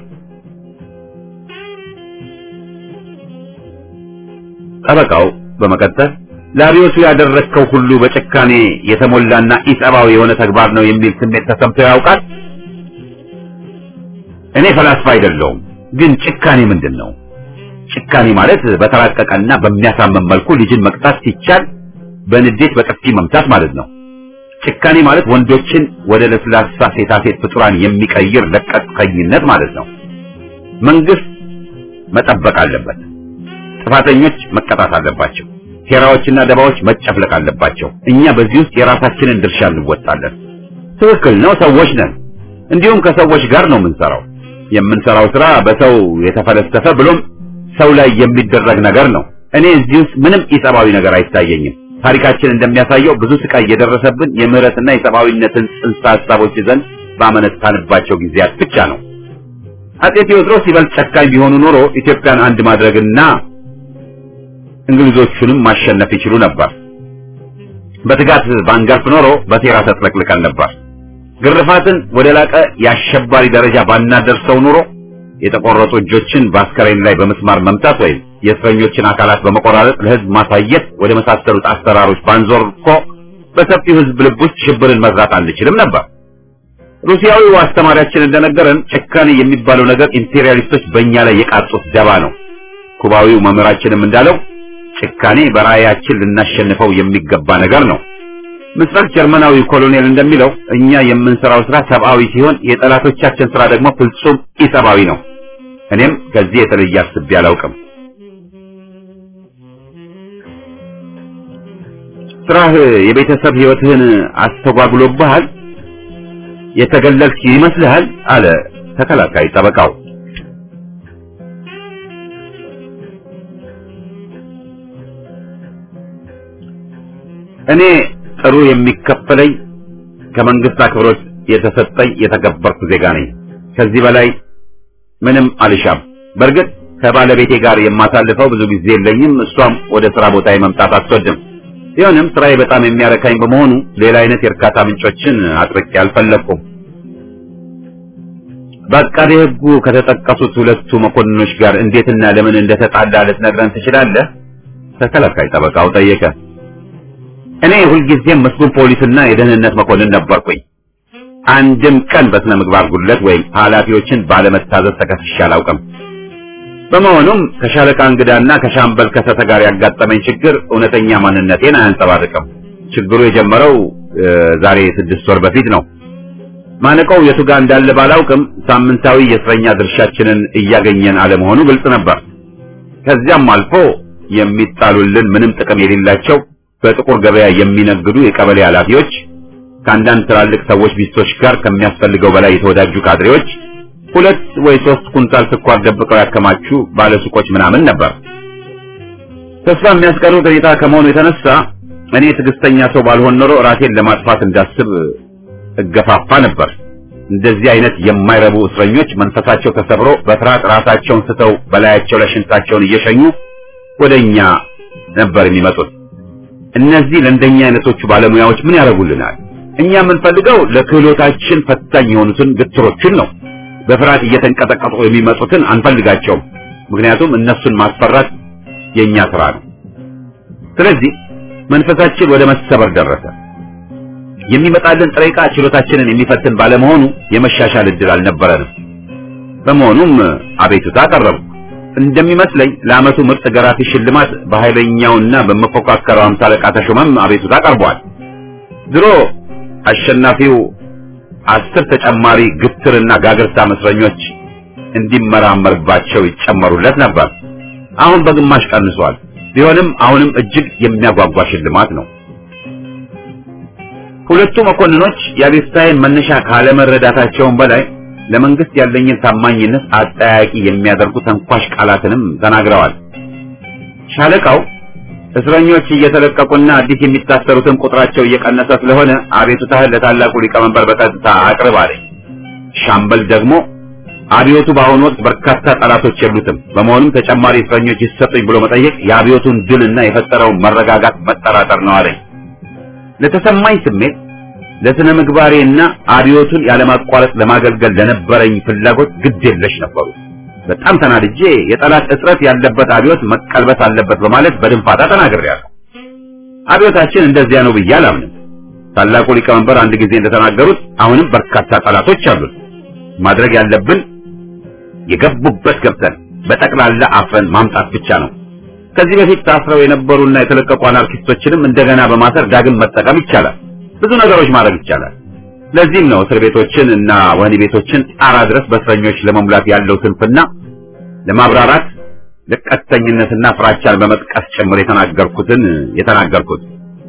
ጠበቃው በመቀጠል ለአብዮቱ ያደረግከው ሁሉ በጭካኔ የተሞላና ኢሰብአዊ የሆነ ተግባር ነው የሚል ስሜት ተሰምቶ ያውቃል? እኔ ፈላስፋ አይደለሁም፣ ግን ጭካኔ ምንድን ነው? ጭካኔ ማለት በተራቀቀና በሚያሳመን መልኩ ልጅን መቅጣት ሲቻል በንዴት በጥፊ መምታት ማለት ነው። ጭካኔ ማለት ወንዶችን ወደ ለስላሳ ሴታሴት ፍጡራን የሚቀይር ለቀቅተኝነት ማለት ነው። መንግስት መጠበቅ አለበት። ጥፋተኞች መቀጣት አለባቸው። ሴራዎችና ደባዎች መጨፍለቅ አለባቸው። እኛ በዚህ ውስጥ የራሳችንን ድርሻ እንወጣለን። ትክክል ነው፣ ሰዎች ነን። እንዲሁም ከሰዎች ጋር ነው የምንሰራው። የምንሰራው ስራ በሰው የተፈለሰፈ ብሎም ሰው ላይ የሚደረግ ነገር ነው። እኔ እዚህ ውስጥ ምንም ኢሰብአዊ ነገር አይታየኝም። ታሪካችን እንደሚያሳየው ብዙ ስቃይ የደረሰብን የምህረትና የሰብአዊነትን ጽንሰ ሀሳቦች ይዘን ባመነታንባቸው ጊዜያት ብቻ ነው። አጼ ቴዎድሮስ ይበልጥ ጨካኝ ቢሆኑ ኖሮ ኢትዮጵያን አንድ ማድረግና እንግሊዞቹንም ማሸነፍ ይችሉ ነበር። በትጋት ባንገርፍ ኖሮ በሴራ ተጥለቅልቀን ነበር። ግርፋትን ወደ ላቀ የአሸባሪ ደረጃ ባናደርሰው ኑሮ የተቆረጡ እጆችን በአስከሬን ላይ በመስማር መምታት ወይም የእስረኞችን አካላት በመቆራረጥ ለሕዝብ ማሳየት ወደ መሳሰሉት አሰራሮች ባንዞር እኮ በሰፊው ሕዝብ ልብ ውስጥ ሽብርን መዝራት አንችልም ነበር። ሩሲያዊው አስተማሪያችን እንደነገረን ጭካኔ የሚባለው ነገር ኢምፔሪያሊስቶች በእኛ ላይ የቃጡት ደባ ነው። ኩባዊው መምህራችንም እንዳለው ጭካኔ በራእያችን ልናሸንፈው የሚገባ ነገር ነው። ምስራቅ ጀርመናዊ ኮሎኔል እንደሚለው እኛ የምንሰራው ስራ ሰብአዊ ሲሆን የጠላቶቻችን ስራ ደግሞ ፍጹም ኢሰብአዊ ነው። እኔም ከዚህ የተለየ አስቤ አላውቅም። ስራህ የቤተሰብ ህይወትህን አስተጓጉሎብሃል? የተገለልክ ይመስልሃል? አለ ተከላካይ ጠበቃው። እኔ ጥሩ የሚከፈለኝ ከመንግስት አክብሮት የተሰጠኝ የተገበርኩ ዜጋ ነኝ። ከዚህ በላይ ምንም አልሻም። በእርግጥ ከባለቤቴ ጋር የማሳልፈው ብዙ ጊዜ የለኝም። እሷም ወደ ስራ ቦታ መምጣት አትወድም። ቢሆንም ስራዬ በጣም የሚያረካኝ በመሆኑ ሌላ አይነት የእርካታ ምንጮችን አጥርቄ አልፈለኩም። በአቃቤ ሕጉ ከተጠቀሱት ሁለቱ መኮንኖች ጋር እንዴትና ለምን እንደተጣላ ልትነግረን ትችላለህ? ተከላካይ ጠበቃው ጠየቀ። እኔ ሁልጊዜም መስጉን ፖሊስና የደህንነት መኮንን ነበርኩኝ። አንድም ቀን በስነ ምግባር ጉድለት ወይም ኃላፊዎችን ባለመታዘዝ ተከስሼ አላውቅም። በመሆኑም ከሻለቃ እንግዳና ከሻምበል ከሰተ ጋር ያጋጠመኝ ችግር እውነተኛ ማንነቴን አያንጸባርቅም። ችግሩ የጀመረው ዛሬ ስድስት ወር በፊት ነው። ማነቆው የቱ ጋር እንዳለ ባላውቅም ሳምንታዊ የእስረኛ ድርሻችንን እያገኘን አለመሆኑ ግልጽ ነበር። ከዚያም አልፎ የሚጣሉልን ምንም ጥቅም የሌላቸው በጥቁር ገበያ የሚነግዱ የቀበሌ ኃላፊዎች ከአንዳንድ ትላልቅ ሰዎች ሚስቶች ጋር ከሚያስፈልገው በላይ የተወዳጁ ካድሬዎች ሁለት ወይ ሶስት ኩንታል ስኳር ደብቀው ያከማቹ ባለሱቆች ምናምን ነበር። ተስፋ የሚያስቀሩት ሁኔታ ከመሆኑ የተነሳ እኔ ትዕግስተኛ ሰው ባልሆን ኖሮ ራሴን ለማጥፋት እንዳስብ እገፋፋ ነበር። እንደዚህ አይነት የማይረቡ እስረኞች መንፈሳቸው ተሰብሮ በፍርሃት ራሳቸውን ስተው በላያቸው ላይ ሽንታቸውን እየሸኙ ወደኛ ነበር የሚመጡት። እነዚህ ለእንደኛ አይነቶቹ ባለሙያዎች ምን ያደርጉልናል? እኛ የምንፈልገው ለክህሎታችን ፈታኝ የሆኑትን ግትሮችን ነው። በፍርሃት እየተንቀጠቀጡ የሚመጡትን አንፈልጋቸውም። ምክንያቱም እነሱን ማስፈራት የኛ ስራ ነው። ስለዚህ መንፈሳችን ወደ መሰበር ደረሰ። የሚመጣልን ጥሬ ዕቃ ችሎታችንን የሚፈትን ባለመሆኑ የመሻሻል እድል አልነበረንም። በመሆኑም አቤቱታ አቀረቡ። እንደሚመስለኝ ለዓመቱ ምርጥ ገራፊ ሽልማት በኃይለኛውና በመፎካከረው አምሳ አለቃ ተሾመም አቤቱታ ቀርቧል። ድሮ አሸናፊው አስር ተጨማሪ ግትርና ጋግርታ እስረኞች እንዲመራመርባቸው ይጨመሩለት ነበር። አሁን በግማሽ ቀንሷል። ቢሆንም አሁንም እጅግ የሚያጓጓ ሽልማት ነው። ሁለቱ መኮንኖች የአቤቱታዬን መነሻ ካለመረዳታቸውም በላይ ለመንግስት ያለኝን ታማኝነት አጠያቂ የሚያደርጉ ተንኳሽ ቃላትንም ተናግረዋል። ሻለቃው እስረኞች እየተለቀቁና አዲስ የሚታሰሩትን ቁጥራቸው እየቀነሰ ስለሆነ አቤቱታህን ለታላቁ ሊቀመንበር በቀጥታ አቅርብ አለኝ። ሻምበል ደግሞ አብዮቱ በአሁኑ ወቅት በርካታ ጠላቶች የሉትም፣ በመሆኑም ተጨማሪ እስረኞች ይሰጡኝ ብሎ መጠየቅ የአብዮቱን ድልና የፈጠረውን መረጋጋት መጠራጠር ነው አለኝ። ለተሰማኝ ስሜት ለስነ ምግባሬና አብዮቱን ያለማቋረጥ ለማገልገል ለነበረኝ ፍላጎት ግድ የለሽ ነበሩ። በጣም ተናድጄ የጠላት እጥረት ያለበት አብዮት መቀልበስ አለበት በማለት በድንፋታ ተናግሬያለሁ። አብዮታችን እንደዚያ ነው ብዬ አላምንም። ታላቁ ሊቀመንበር አንድ ጊዜ እንደተናገሩት አሁንም በርካታ ጠላቶች አሉን። ማድረግ ያለብን የገቡበት ገብተን በጠቅላላ አፍረን ማምጣት ብቻ ነው። ከዚህ በፊት ታስረው የነበሩና የተለቀቁ አናርኪስቶችንም እንደገና በማሰር ዳግም መጠቀም ይቻላል። ብዙ ነገሮች ማድረግ ይቻላል። ለዚህም ነው እስር ቤቶችን እና ወህኒ ቤቶችን ጣራ ድረስ በእስረኞች ለመሙላት ያለው ስንፍና ለማብራራት ለቀስተኝነትና ፍራቻን በመጥቀስ ጭምር የተናገርኩትን የተናገርኩት።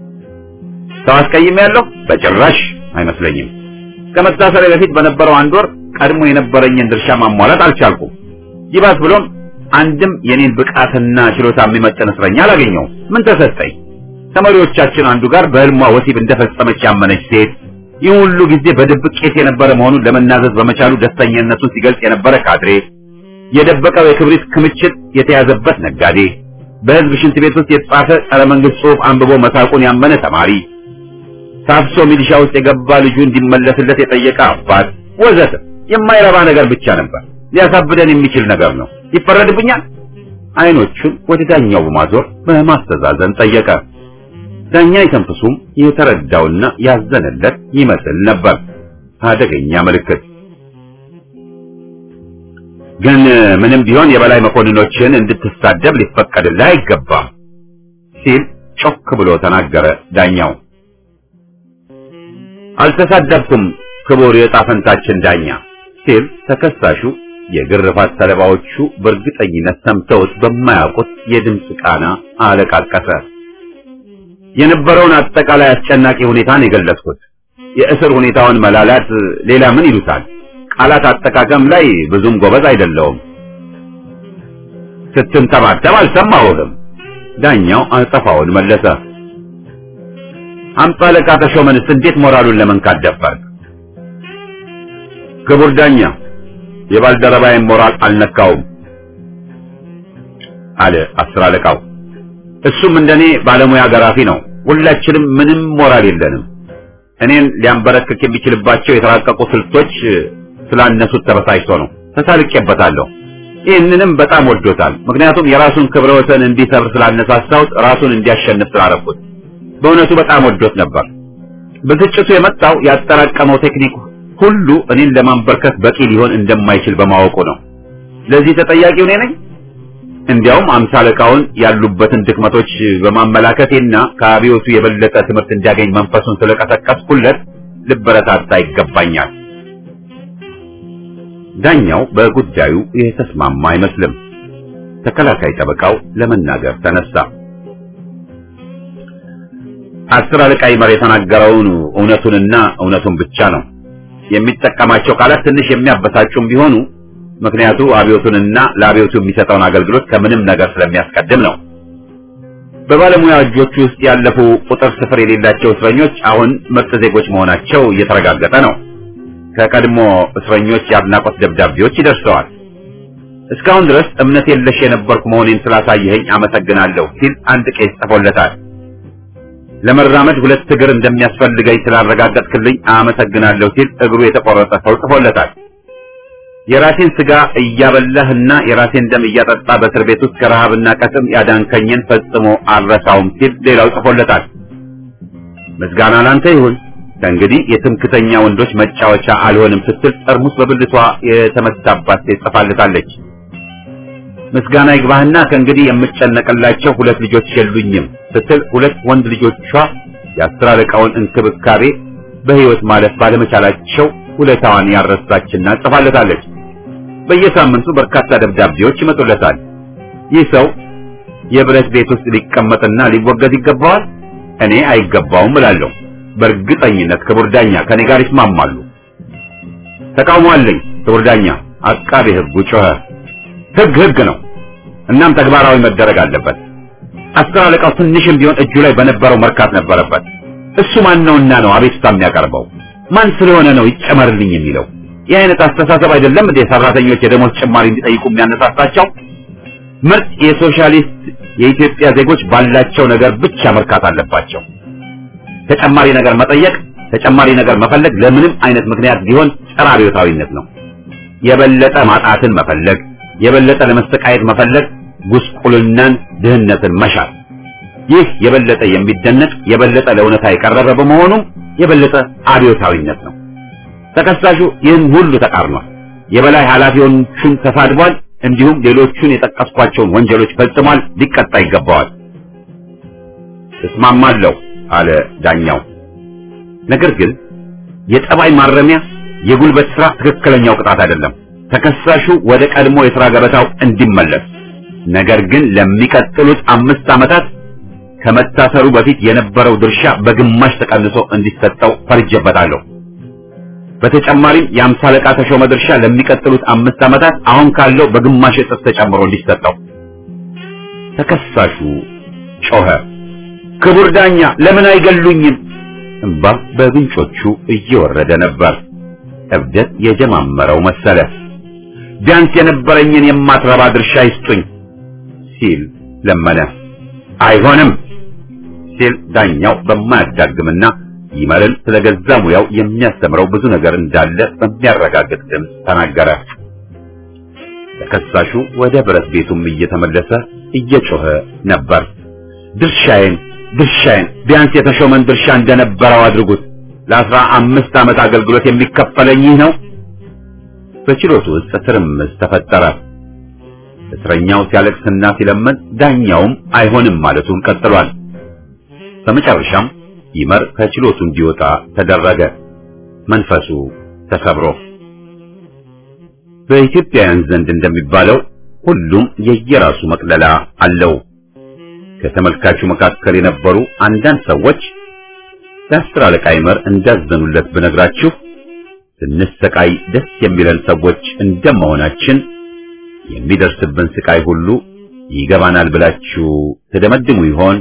ሰው አስቀይም ያለው በጭራሽ አይመስለኝም። ከመታሰሪያ በፊት በነበረው አንድ ወር ቀድሞ የነበረኝን ድርሻ ማሟላት አልቻልኩም። ይባስ ብሎም አንድም የኔን ብቃትና ችሎታ የሚመጥን እስረኛ አላገኘውም። ምን ተሰጠኝ? ከመሪዎቻችን አንዱ ጋር በህልሟ ወሲብ እንደፈጸመች ያመነች ሴት ይህ ሁሉ ጊዜ በድብቅ ቄስ የነበረ መሆኑን ለመናዘዝ በመቻሉ ደስተኛነቱን ሲገልጽ የነበረ ካድሬ፣ የደበቀው የክብሪት ክምችት የተያዘበት ነጋዴ፣ በህዝብ ሽንት ቤት ውስጥ የተጻፈ ጸረ መንግስት ጽሑፍ አንብቦ መሳቁን ያመነ ተማሪ፣ ታፍሶ ሚሊሻ ውስጥ የገባ ልጁ እንዲመለስለት የጠየቀ አባት ወዘተ የማይረባ ነገር ብቻ ነበር። ሊያሳብደን የሚችል ነገር ነው። ይፈረድብኛል? አይኖቹን ወደ ዳኛው በማዞር በማስተዛዘን ጠየቀ። ዳኛ ይተንፍሱም የተረዳውና ያዘነለት ይመስል ነበር። አደገኛ ምልክት። ግን ምንም ቢሆን የበላይ መኮንኖችን እንድትሳደብ ሊፈቀድልህ አይገባም ሲል ጮክ ብሎ ተናገረ ዳኛው። አልተሳደብኩም ክቡር የዕጣ ፈንታችን ዳኛ ሲል ተከሳሹ የግርፋት ሰለባዎቹ በእርግጠኝነት ሰምተውት በማያውቁት የድምፅ ቃና አለቃቀሰ። የነበረውን አጠቃላይ አስጨናቂ ሁኔታን የገለጽኩት የእስር ሁኔታውን መላላት ሌላ ምን ይሉታል? ቃላት አጠቃቀም ላይ ብዙም ጎበዝ አይደለውም። ስትንተባተብ አልሰማሁህም። ዳኛው አጸፋውን መለሰ። አምሳ አለቃ ተሾመንስ እንዴት ሞራሉን ለመንካት ደፈርክ? ክቡር ዳኛ የባልደረባዬን ሞራል አልነካውም አለ አስር አለቃው። እሱም እንደኔ ባለሙያ ገራፊ ነው። ሁላችንም ምንም ሞራል የለንም። እኔን ሊያንበረክክ የሚችልባቸው የተራቀቁ ስልቶች ስላነሱት ተበሳጭቶ ነው። ተሳልቄበታለሁ። ይህንንም በጣም ወዶታል። ምክንያቱም የራሱን ክብረ ወሰን እንዲሰብር ስላነሳሳሁት ራሱን እንዲያሸንፍ ስላረኩት በእውነቱ በጣም ወዶት ነበር። ብስጭቱ የመጣው ያጠራቀመው ቴክኒክ ሁሉ እኔን ለማንበርከት በቂ ሊሆን እንደማይችል በማወቁ ነው። ለዚህ ተጠያቂው እኔ ነኝ። እንዲያውም አምሳ አለቃውን ያሉበትን ድክመቶች በማመላከቴና ከአብዮቱ የበለጠ ትምህርት እንዲያገኝ መንፈሱን ስለቀሰቀስኩለት ልበረታታ ይገባኛል። ዳኛው በጉዳዩ የተስማማ አይመስልም። ተከላካይ ጠበቃው ለመናገር ተነሳ። አስር አለቃ ይመር የተናገረውን እውነቱንና እውነቱን ብቻ ነው። የሚጠቀማቸው ቃላት ትንሽ የሚያበሳጩም ቢሆኑ ምክንያቱ አብዮቱንና ለአብዮቱ የሚሰጠውን አገልግሎት ከምንም ነገር ስለሚያስቀድም ነው። በባለሙያ እጆች ውስጥ ያለፉ ቁጥር ስፍር የሌላቸው እስረኞች አሁን ምርጥ ዜጎች መሆናቸው እየተረጋገጠ ነው። ከቀድሞ እስረኞች የአድናቆት ደብዳቤዎች ይደርሰዋል። እስካሁን ድረስ እምነት የለሽ የነበርኩ መሆኔን ስላሳየኸኝ አመሰግናለሁ ሲል አንድ ቄስ ጽፎለታል። ለመራመድ ሁለት እግር እንደሚያስፈልገኝ ስላረጋገጥክልኝ አመሰግናለሁ ሲል እግሩ የተቆረጠ ሰው ጽፎለታል። የራሴን ስጋ እያበላህና የራሴን ደም እያጠጣ በእስር ቤት ውስጥ ከረሃብና ከጥም ያዳንከኝን ፈጽሞ አልረሳውም ሲል ሌላው ጽፎለታል። ምስጋና ላንተ ይሁን ከእንግዲህ የትምክተኛ ወንዶች መጫወቻ አልሆንም ስትል ጠርሙስ በብልቷ የተመታባት ሴት ጽፋለታለች። ምስጋና ይግባህና ከእንግዲህ የምጨነቅላቸው ሁለት ልጆች የሉኝም ስትል ሁለት ወንድ ልጆቿ የአስር አለቃውን እንክብካቤ በሕይወት ማለፍ ባለመቻላቸው ውለታዋን ያረሳችና ጽፋለታለች። በየሳምንቱ በርካታ ደብዳቤዎች ይመጡለታል። ይህ ሰው የብረት ቤት ውስጥ ሊቀመጥና ሊወገዝ ይገባዋል? እኔ አይገባውም እላለሁ። በእርግጠኝነት ክቡር ዳኛ ከኔ ጋር ይስማማሉ። ተቃውሞ አለኝ ክቡር ዳኛ። አቃቤ ሕጉ ጮኸ። ሕግ ሕግ ነው፣ እናም ተግባራዊ መደረግ አለበት። አስር አለቃው ትንሽም ቢሆን እጁ ላይ በነበረው መርካት ነበረበት። እሱ ማን ነውና ነው አቤቱታ የሚያቀርበው? ማን ስለሆነ ነው ይጨመርልኝ የሚለው? ይህ አይነት አስተሳሰብ አይደለም እንዴ ሰራተኞች የደሞዝ ጭማሪ እንዲጠይቁ የሚያነሳሳቸው? ምርጥ የሶሻሊስት የኢትዮጵያ ዜጎች ባላቸው ነገር ብቻ መርካት አለባቸው። ተጨማሪ ነገር መጠየቅ፣ ተጨማሪ ነገር መፈለግ ለምንም አይነት ምክንያት ቢሆን ጸረ አብዮታዊነት ነው። የበለጠ ማጣትን መፈለግ፣ የበለጠ ለመሰቃየት መፈለግ፣ ጉስቁልናን፣ ድህነትን መሻት ይህ የበለጠ የሚደነቅ የበለጠ ለእውነታ የቀረበ በመሆኑ የበለጠ አብዮታዊነት ነው። ተከሳሹ ይህን ሁሉ ተቃርኗል። የበላይ ኃላፊዎቹን ተሳድቧል። እንዲሁም ሌሎቹን የጠቀስኳቸውን ወንጀሎች ፈጽሟል። ሊቀጣ ይገባዋል። እስማማለሁ አለ ዳኛው። ነገር ግን የጠባይ ማረሚያ የጉልበት ስራ ትክክለኛው ቅጣት አይደለም። ተከሳሹ ወደ ቀድሞ የሥራ ገበታው እንዲመለስ ነገር ግን ለሚቀጥሉት አምስት ዓመታት ከመታሰሩ በፊት የነበረው ድርሻ በግማሽ ተቀንሶ እንዲሰጠው ፈርጀበታለሁ። በተጨማሪም የአምሳ አለቃ ተሾመ ድርሻ ለሚቀጥሉት አምስት ዓመታት አሁን ካለው በግማሽ እጥፍ ተጨምሮ እንዲሰጠው። ተከሳሹ ጮኸ። ክቡር ዳኛ ለምን አይገሉኝም? እምባ በጉንጮቹ እየወረደ ነበር። እብደት የጀማመረው መሰለ። ቢያንስ የነበረኝን የማትረባ ድርሻ ይስጡኝ ሲል ለመነ። አይሆንም ሲል ዳኛው በማያዳግምና ይመርን ስለገዛ ሙያው የሚያስተምረው ብዙ ነገር እንዳለ በሚያረጋግጥ ድምፅ ተናገረ። ተከሳሹ ወደ ብረት ቤቱም እየተመለሰ እየጮኸ ነበር። ድርሻዬን ድርሻዬን ቢያንስ የተሾመን ድርሻ እንደነበረው አድርጉት። ለአስራ አምስት ዓመት አገልግሎት የሚከፈለኝ ይህ ነው። በችሎቱ ውስጥ ትርምስ ተፈጠረ። እስረኛው ሲያለቅስና ሲለመን፣ ዳኛውም አይሆንም ማለቱን ቀጥሏል። በመጨረሻም ይመር ከችሎቱ እንዲወጣ ተደረገ። መንፈሱ ተሰብሮ በኢትዮጵያውያን ዘንድ እንደሚባለው ሁሉም የየራሱ መቅለላ አለው። ከተመልካቹ መካከል የነበሩ አንዳንድ ሰዎች ለአስር አለቃ ይመር እንዳዘኑለት ብነግራችሁ ስንሰቃይ ደስ የሚለን ሰዎች እንደመሆናችን የሚደርስብን ስቃይ ሁሉ ይገባናል ብላችሁ ትደመድሙ ይሆን?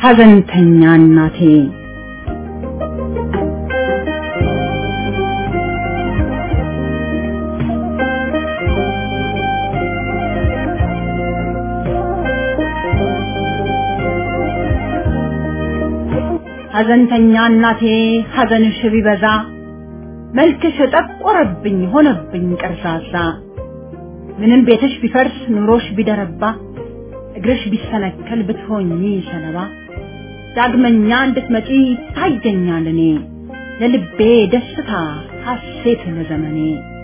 ሐዘንተኛ እናቴ ሐዘንተኛ እናቴ ሐዘንሽ ቢበዛ መልክሽ ጠቆረብኝ ሆነብኝ ቀርዛዛ ምንም ቤትሽ ቢፈርስ ኑሮሽ ቢደረባ እግርሽ ቢሰነከል ብትሆኚ ሰለባ ዳግመኛ እንድትመጪ ታየኛል እኔ ለልቤ ደስታ ሐሴት ለዘመኔ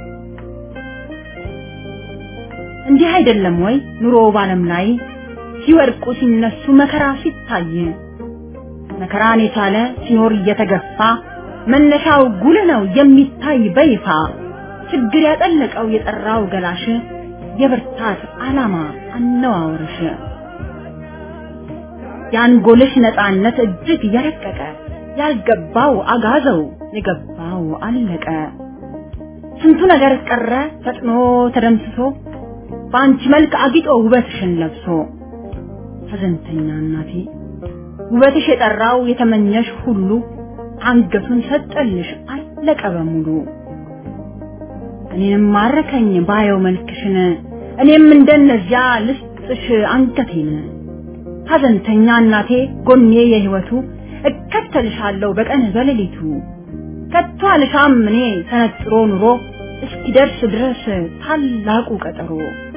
እንዲህ አይደለም ወይ ኑሮ ባለም ላይ ሲወድቁ ሲነሱ መከራ ሲታይ መከራን የቻለ ሲኖር እየተገፋ መነሻው ጉልህ ነው የሚታይ በይፋ ችግር ያጠለቀው የጠራው ገላሽ የብርታት ዓላማ አነዋወርሽ የአንጎልሽ ነፃነት እጅግ የረቀቀ ያልገባው አጋዘው የገባው አለቀ ስንቱ ነገር ቀረ ፈጥኖ ተደምስሶ በአንቺ መልክ አጊጦ ውበትሽን ለብሶ ሐዘንተኛ እናቴ ውበትሽ የጠራው የተመኘሽ ሁሉ አንገቱን ሰጠልሽ አለቀ በሙሉ እኔንም ማረከኝ ባየው መልክሽን እኔም እንደነዚያ ልስጥሽ አንገቴን ሐዘንተኛ እናቴ ጎኔ የህይወቱ እከተልሻለሁ በቀን በሌሊቱ ከቶ አልሻም እኔ ተነጥሮ ኑሮ እስኪደርስ ድረስ ታላቁ ቀጠሮ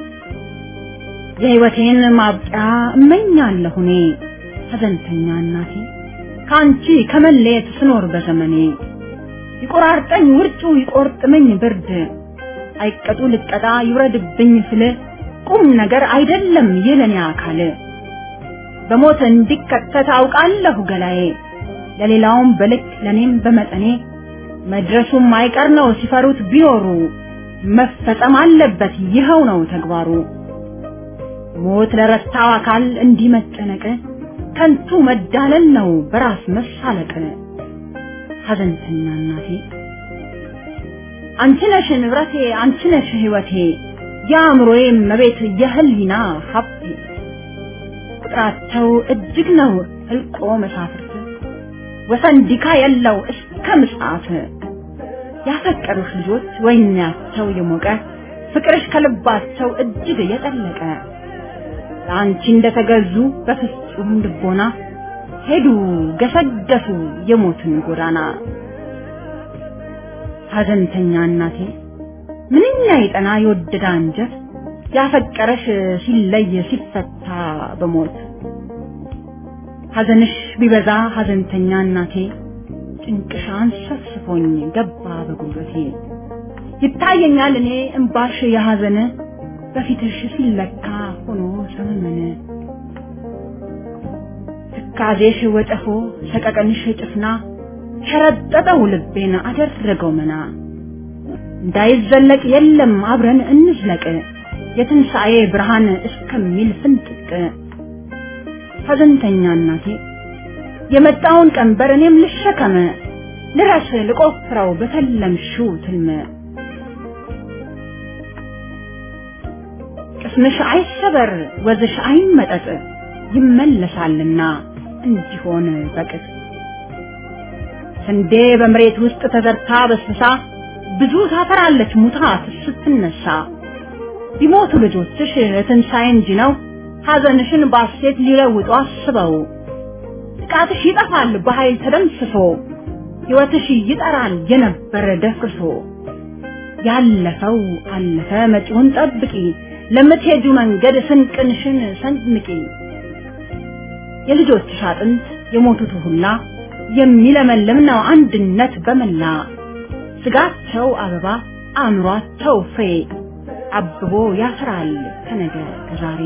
የህይወቴን ማብቂያ እመኛለሁ እኔ ሐዘንተኛ እናቴ ከአንቺ ከመለየት ስኖር በዘመኔ ይቆራርጠኝ ውርጩ ይቆርጥመኝ ብርድ አይቀጡ ልቀጣ ይውረድብኝ ስል ቁም ነገር አይደለም ይለኔ አካል በሞት እንዲከተት አውቃለሁ ገላዬ ለሌላውም በልክ ለኔም በመጠኔ መድረሱም አይቀር ነው ሲፈሩት ቢኖሩ መፈጸም አለበት ይኸው ነው ተግባሩ ሞት ለረታው አካል እንዲህ መጨነቅ ከንቱ መዳለል ነው በራስ መሳለቅ ሐዘንተኛ እናቴ አንቺ ነሽ ንብረቴ አንቺ ነሽ ህይወቴ የአእምሮዬ መቤት የህሊና ሀብቴ ቁጥራቸው እጅግ ነው ህልቆ መሳፍርት ወሰን ዲካ የለው እስከ ምጽአት ያፈቀሩሽ ልጆች ወይናቸው የሞቀ ፍቅርሽ ከልባቸው እጅግ የጠለቀ ለአንቺ እንደተገዙ በፍጹም ልቦና ሄዱ ገሰገሱ የሞትን ጎዳና ሐዘንተኛ እናቴ ምንኛ የጠና የወደደ አንጀት ያፈቀረሽ ሲለይ ሲፈታ በሞት ሐዘንሽ ቢበዛ ሐዘንተኛ እናቴ ጭንቅሽ አንሰፍስፎኝ ገባ በጉልበቴ ይታየኛል እኔ እምባሽ የሐዘን በፊትሽ ሲለካ ሆኖ ሰመመነ ትካዜሽ ወጨፎ ሰቀቀንሽ ጭፍና ሸረጠጠው ልቤን አደረገው መና እንዳይዘለቅ የለም አብረን እንዝለቅ የትንሣኤ ብርሃን እስከሚል ፍንጥቅ ሐዘንተኛ እናቴ የመጣውን ቀንበር እኔም ልሸከመ ልረስ ልቆፍረው በተለምሽው ትልመ ቅስምሽ አይሰበር ወዝሽ አይመጠጥ ይመለሳልና እንዲሆን በቅጥ ስንዴ በመሬት ውስጥ ተዘርታ በስብሳ ብዙ ታፈራለች ሙታ ስትነሳ ቢሞቱ ልጆችሽ ትንሣኤ እንጂ ነው ሐዘንሽን ባሴት ሊለውጡ አስበው ጥቃትሽ ይጠፋል በኃይል ተደምስሶ ሕይወትሽ ይጠራል የነበረ ደፍርሶ ያለፈው አለፈ መጪውን ጠብቂ ለምትሄጁ መንገድ ስንቅንሽን ሰንምቂ የልጆችሽ አጥንት የሞቱት ሁላ የሚለመልም ነው አንድነት በመላ ስጋቸው አበባ አእምሯቸው ፍሬ አብቦ ያፈራል ከነገ ከዛሬ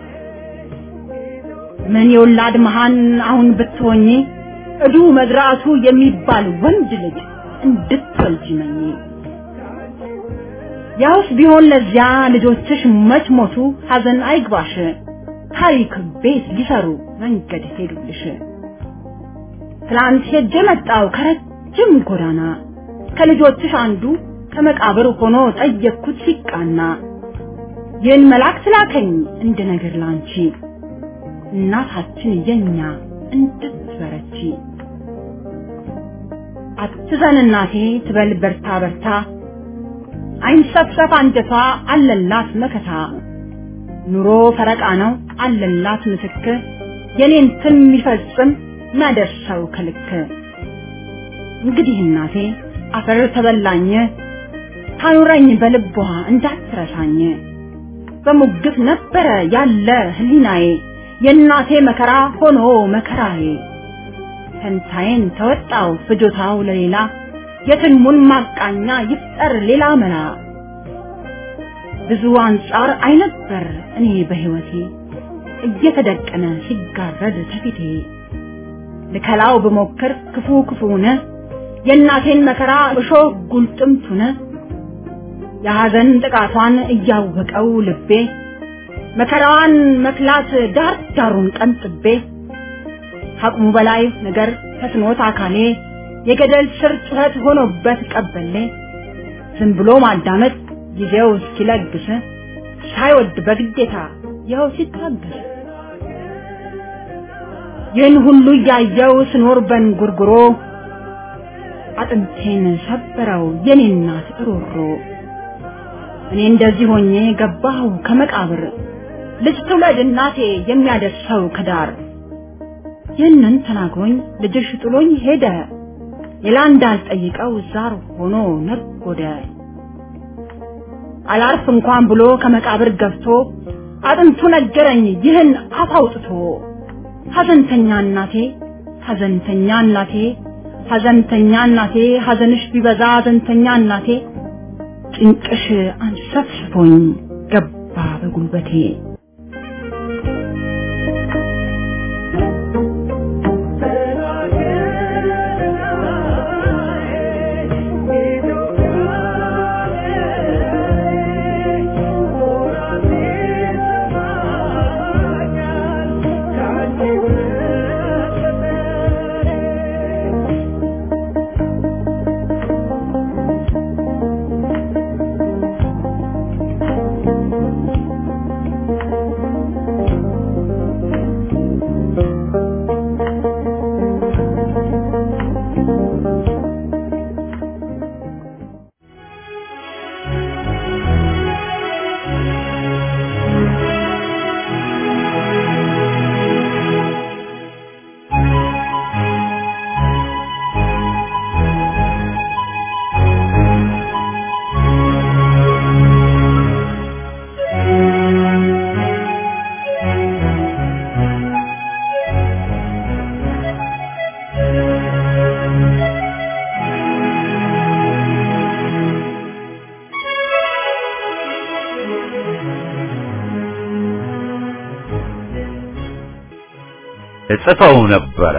ምን የወላድ መሃን አሁን ብትሆኚ እዱ መዝራቱ የሚባል ወንድ ልጅ እንድትወልጂ መኝ ያውስ ቢሆን ለዚያ ልጆችሽ መች ሞቱ ሐዘን አይግባሽ ታሪክ ቤት ሊሰሩ መንገድ ሄዱልሽ ትላንት ሄጄ መጣው ከረጅም ጎዳና ከልጆችሽ አንዱ ከመቃብር ሆኖ ጠየቅኩት ሲቃና ይህን መልአክ ላከኝ እንደ ነገር ላንቺ እናታችን የኛ እንድትበረቺ አትዘን እናቴ ትበል በርታ በርታ አይንሰፍሰፍ አንጀቷ አለላት መከታ ኑሮ ፈረቃ ነው አለላት ምትክ የኔን ትን የሚፈጽም ማደርሰው ከልክ እንግዲህ እናቴ አፈር ተበላኝ ታኑረኝ በልቧ እንዳትረሳኝ በሙግት ነበረ ያለ ህሊናዬ የእናቴ መከራ ሆኖ መከራዬ ፈንታዬን ተወጣው ፍጆታው ለሌላ የትልሙን ማቃኛ ይፍጠር ሌላ መላ ብዙ አንጻር አይነበር እኔ በህይወቴ እየተደቀነ ሲጋረድ ከፊቴ ልከላው ብሞክር ክፉ ክፉነ የእናቴን መከራ እሾህ ጉልጥምቱነ የሐዘን ጥቃቷን እያወቀው ልቤ መከራዋን መክላት ዳር ዳሩን ቀንጥቤ ከአቅሙ በላይ ነገር ተስኖት አካሌ የገደል ስር ጩኸት ሆኖበት ቀበሌ ዝም ብሎ ማዳመጥ ጊዜው እስኪለግስ ሳይወድ በግዴታ ይኸው ሲታገስ ይህን ሁሉ እያየው ስኖር በንጉርጉሮ አጥንቴን ሰበረው የኔ እናት ሮሮ እኔ እንደዚህ ሆኜ ገባሁ ከመቃብር ልጅ ትውለድ እናቴ የሚያደርሰው ከዳር ይህንን ተናግሮኝ ልጅሽ ጥሎኝ ሄደ ሌላ እንዳልጠይቀው ዛር ሆኖ ነጎደ አላርፍ እንኳን ብሎ ከመቃብር ገብቶ አጥንቱ ነገረኝ ይህን አፍ አውጥቶ ሐዘንተኛ እናቴ ሐዘንተኛ እናቴ ሐዘንተኛ እናቴ ሐዘንሽ ቢበዛ ሐዘንተኛ እናቴ ጭንቅሽ አንሰፍስፎኝ ገባ በጉልበቴ እጽፈው ነበረ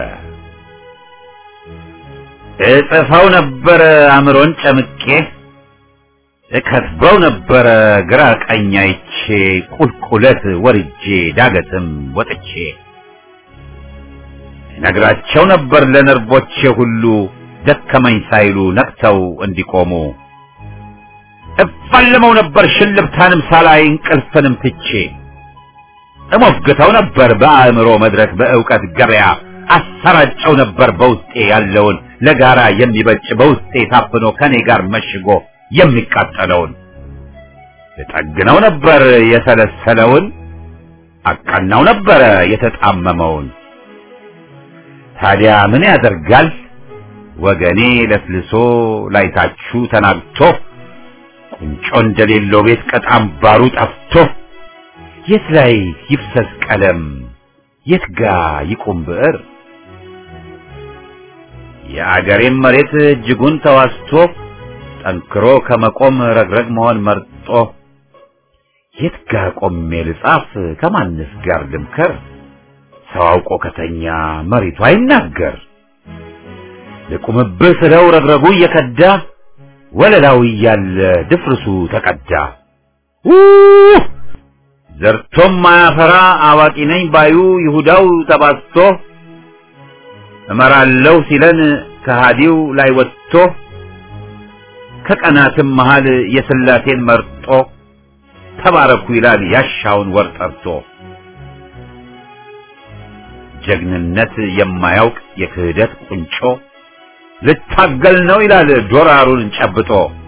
እጽፈው ነበረ አእምሮን ጨምቄ እከትበው ነበረ ግራ ቀኝ አይቼ ቁልቁለት ወርጄ ዳገትም ወጥቼ ነግራቸው ነበር ለነርቮቼ ሁሉ ደከመኝ ሳይሉ ነቅተው እንዲቆሙ እፋልመው ነበር ሽልብታንም ሳላይ እንቅልፍንም ትቼ እሞግተው ነበር በአእምሮ መድረክ በእውቀት ገበያ አሰራጨው ነበር በውስጤ ያለውን ለጋራ የሚበጭ በውስጤ ታፍኖ ከኔ ጋር መሽጎ የሚቃጠለውን እጠግነው ነበር የሰለሰለውን አቃናው ነበረ የተጣመመውን ታዲያ ምን ያደርጋል ወገኔ ለስልሶ ላይታችሁ ተናግቶ ቁንጮ እንደሌለው ቤት ቀጣም ባሩ ጠፍቶ የት ላይ ይፍሰስ ቀለም የት ጋ ይቁም ብዕር የአገሬም መሬት እጅጉን ተዋስቶ ጠንክሮ ከመቆም ረግረግ መሆን መርጦ የት ጋ ቆሜ ልጻፍ ከማንስ ጋር ልምከር ሰው አውቆ ከተኛ መሬቱ አይናገር ልቁምብህ ስለው ረግረጉ እየከዳ ወለላው እያለ ድፍርሱ ተቀዳ ውህ ዘርቶም ማያፈራ አዋቂ ነኝ ባዩ ይሁዳው ተባስቶ እመራለሁ ሲለን ከሃዲው ላይ ወጥቶ ከቀናትም መሃል የስላሴን መርጦ ተባረኩ ይላል ያሻውን ወር ጠርቶ ጀግንነት የማያውቅ የክህደት ቁንጮ ልታገል ነው ይላል ዶራሩን ጨብጦ።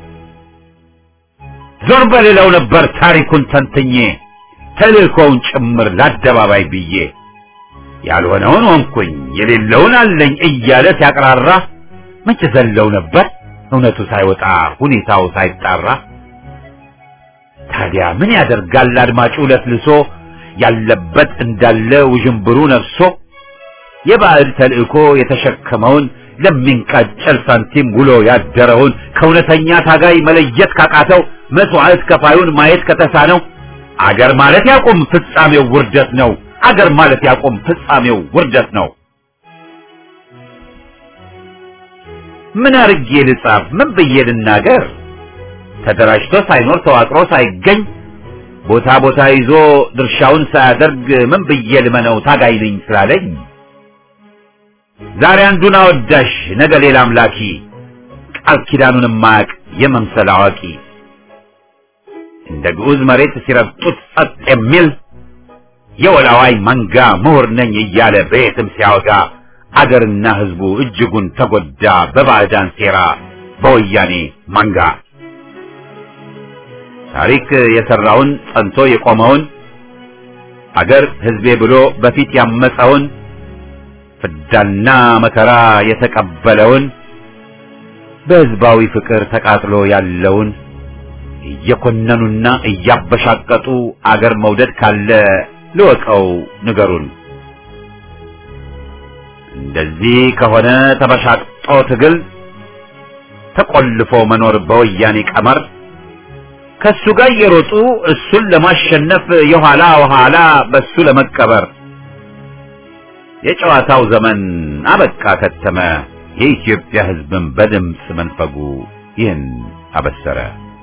ዞር በሌለው ነበር ታሪኩን ተንትኜ ተልእኮውን ጭምር ለአደባባይ ብዬ ያልሆነውን ሆንኩኝ የሌለውን አለኝ እያለ ሲያቅራራ መቼ ዘለው ነበር እውነቱ ሳይወጣ ሁኔታው ሳይጣራ። ታዲያ ምን ያደርጋል አድማጩ ለስልሶ ያለበት እንዳለ ውዥንብሩ ነፍሶ የባዕድ ተልእኮ የተሸከመውን ለሚንቃጨል ሳንቲም ውሎ ያደረውን ከእውነተኛ ታጋይ መለየት ካቃተው መስዋዕት ከፋዩን ማየት ከተሳነው አገር ማለት ያቁም ፍጻሜው ውርደት ነው። አገር ማለት ያቁም ፍጻሜው ውርደት ነው። ምን አርጌ ልጻፍ? ምን ብዬ ልናገር? ተደራጅቶ ሳይኖር ተዋቅሮ ሳይገኝ ቦታ ቦታ ይዞ ድርሻውን ሳያደርግ ምን ብዬ ልመነው ታጋይ ነኝ ስላለኝ? ዛሬ አንዱን አወዳሽ ነገ ሌላ አምላኪ ቃል ኪዳኑን ማያቅ የመምሰል አዋቂ እንደ ግዑዝ መሬት ሲረግጡት ጸጥ የሚል የወላዋይ መንጋ ምሁር ነኝ እያለ በየትም ሲያወጋ አገርና ሕዝቡ እጅጉን ተጎዳ በባዕዳን ሴራ በወያኔ መንጋ። ታሪክ የሰራውን ጸንቶ የቆመውን አገር ሕዝቤ ብሎ በፊት ያመፀውን ፍዳና መከራ የተቀበለውን በሕዝባዊ ፍቅር ተቃጥሎ ያለውን እየኮነኑና እያበሻቀጡ አገር መውደድ ካለ ልወቀው ንገሩን። እንደዚህ ከሆነ ተበሻቅጦ ትግል ተቆልፎ መኖር በወያኔ ቀመር ከሱ ጋር እየሮጡ እሱን ለማሸነፍ የኋላ ኋላ በሱ ለመቀበር የጨዋታው ዘመን አበቃ ከተመ። የኢትዮጵያ ሕዝብን በድምፅ መንፈጉ ይህን አበሰረ።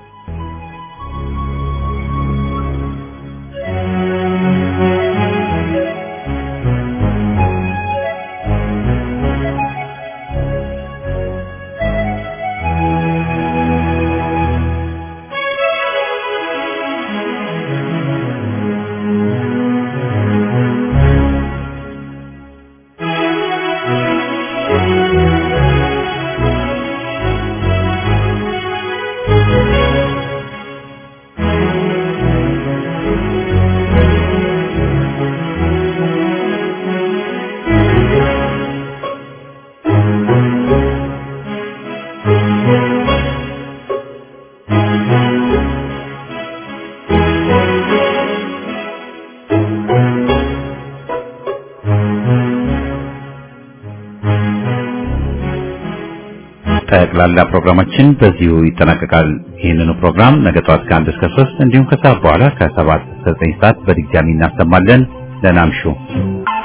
ጠቅላላ ፕሮግራማችን በዚሁ ይጠናቀቃል። ይህንኑ ፕሮግራም ነገ ጠዋት ከአንድ እስከ ሶስት እንዲሁም ከሰዓት በኋላ ከሰባት እስከ ዘጠኝ ሰዓት በድጋሚ እናሰማለን። ደህና እምሹ።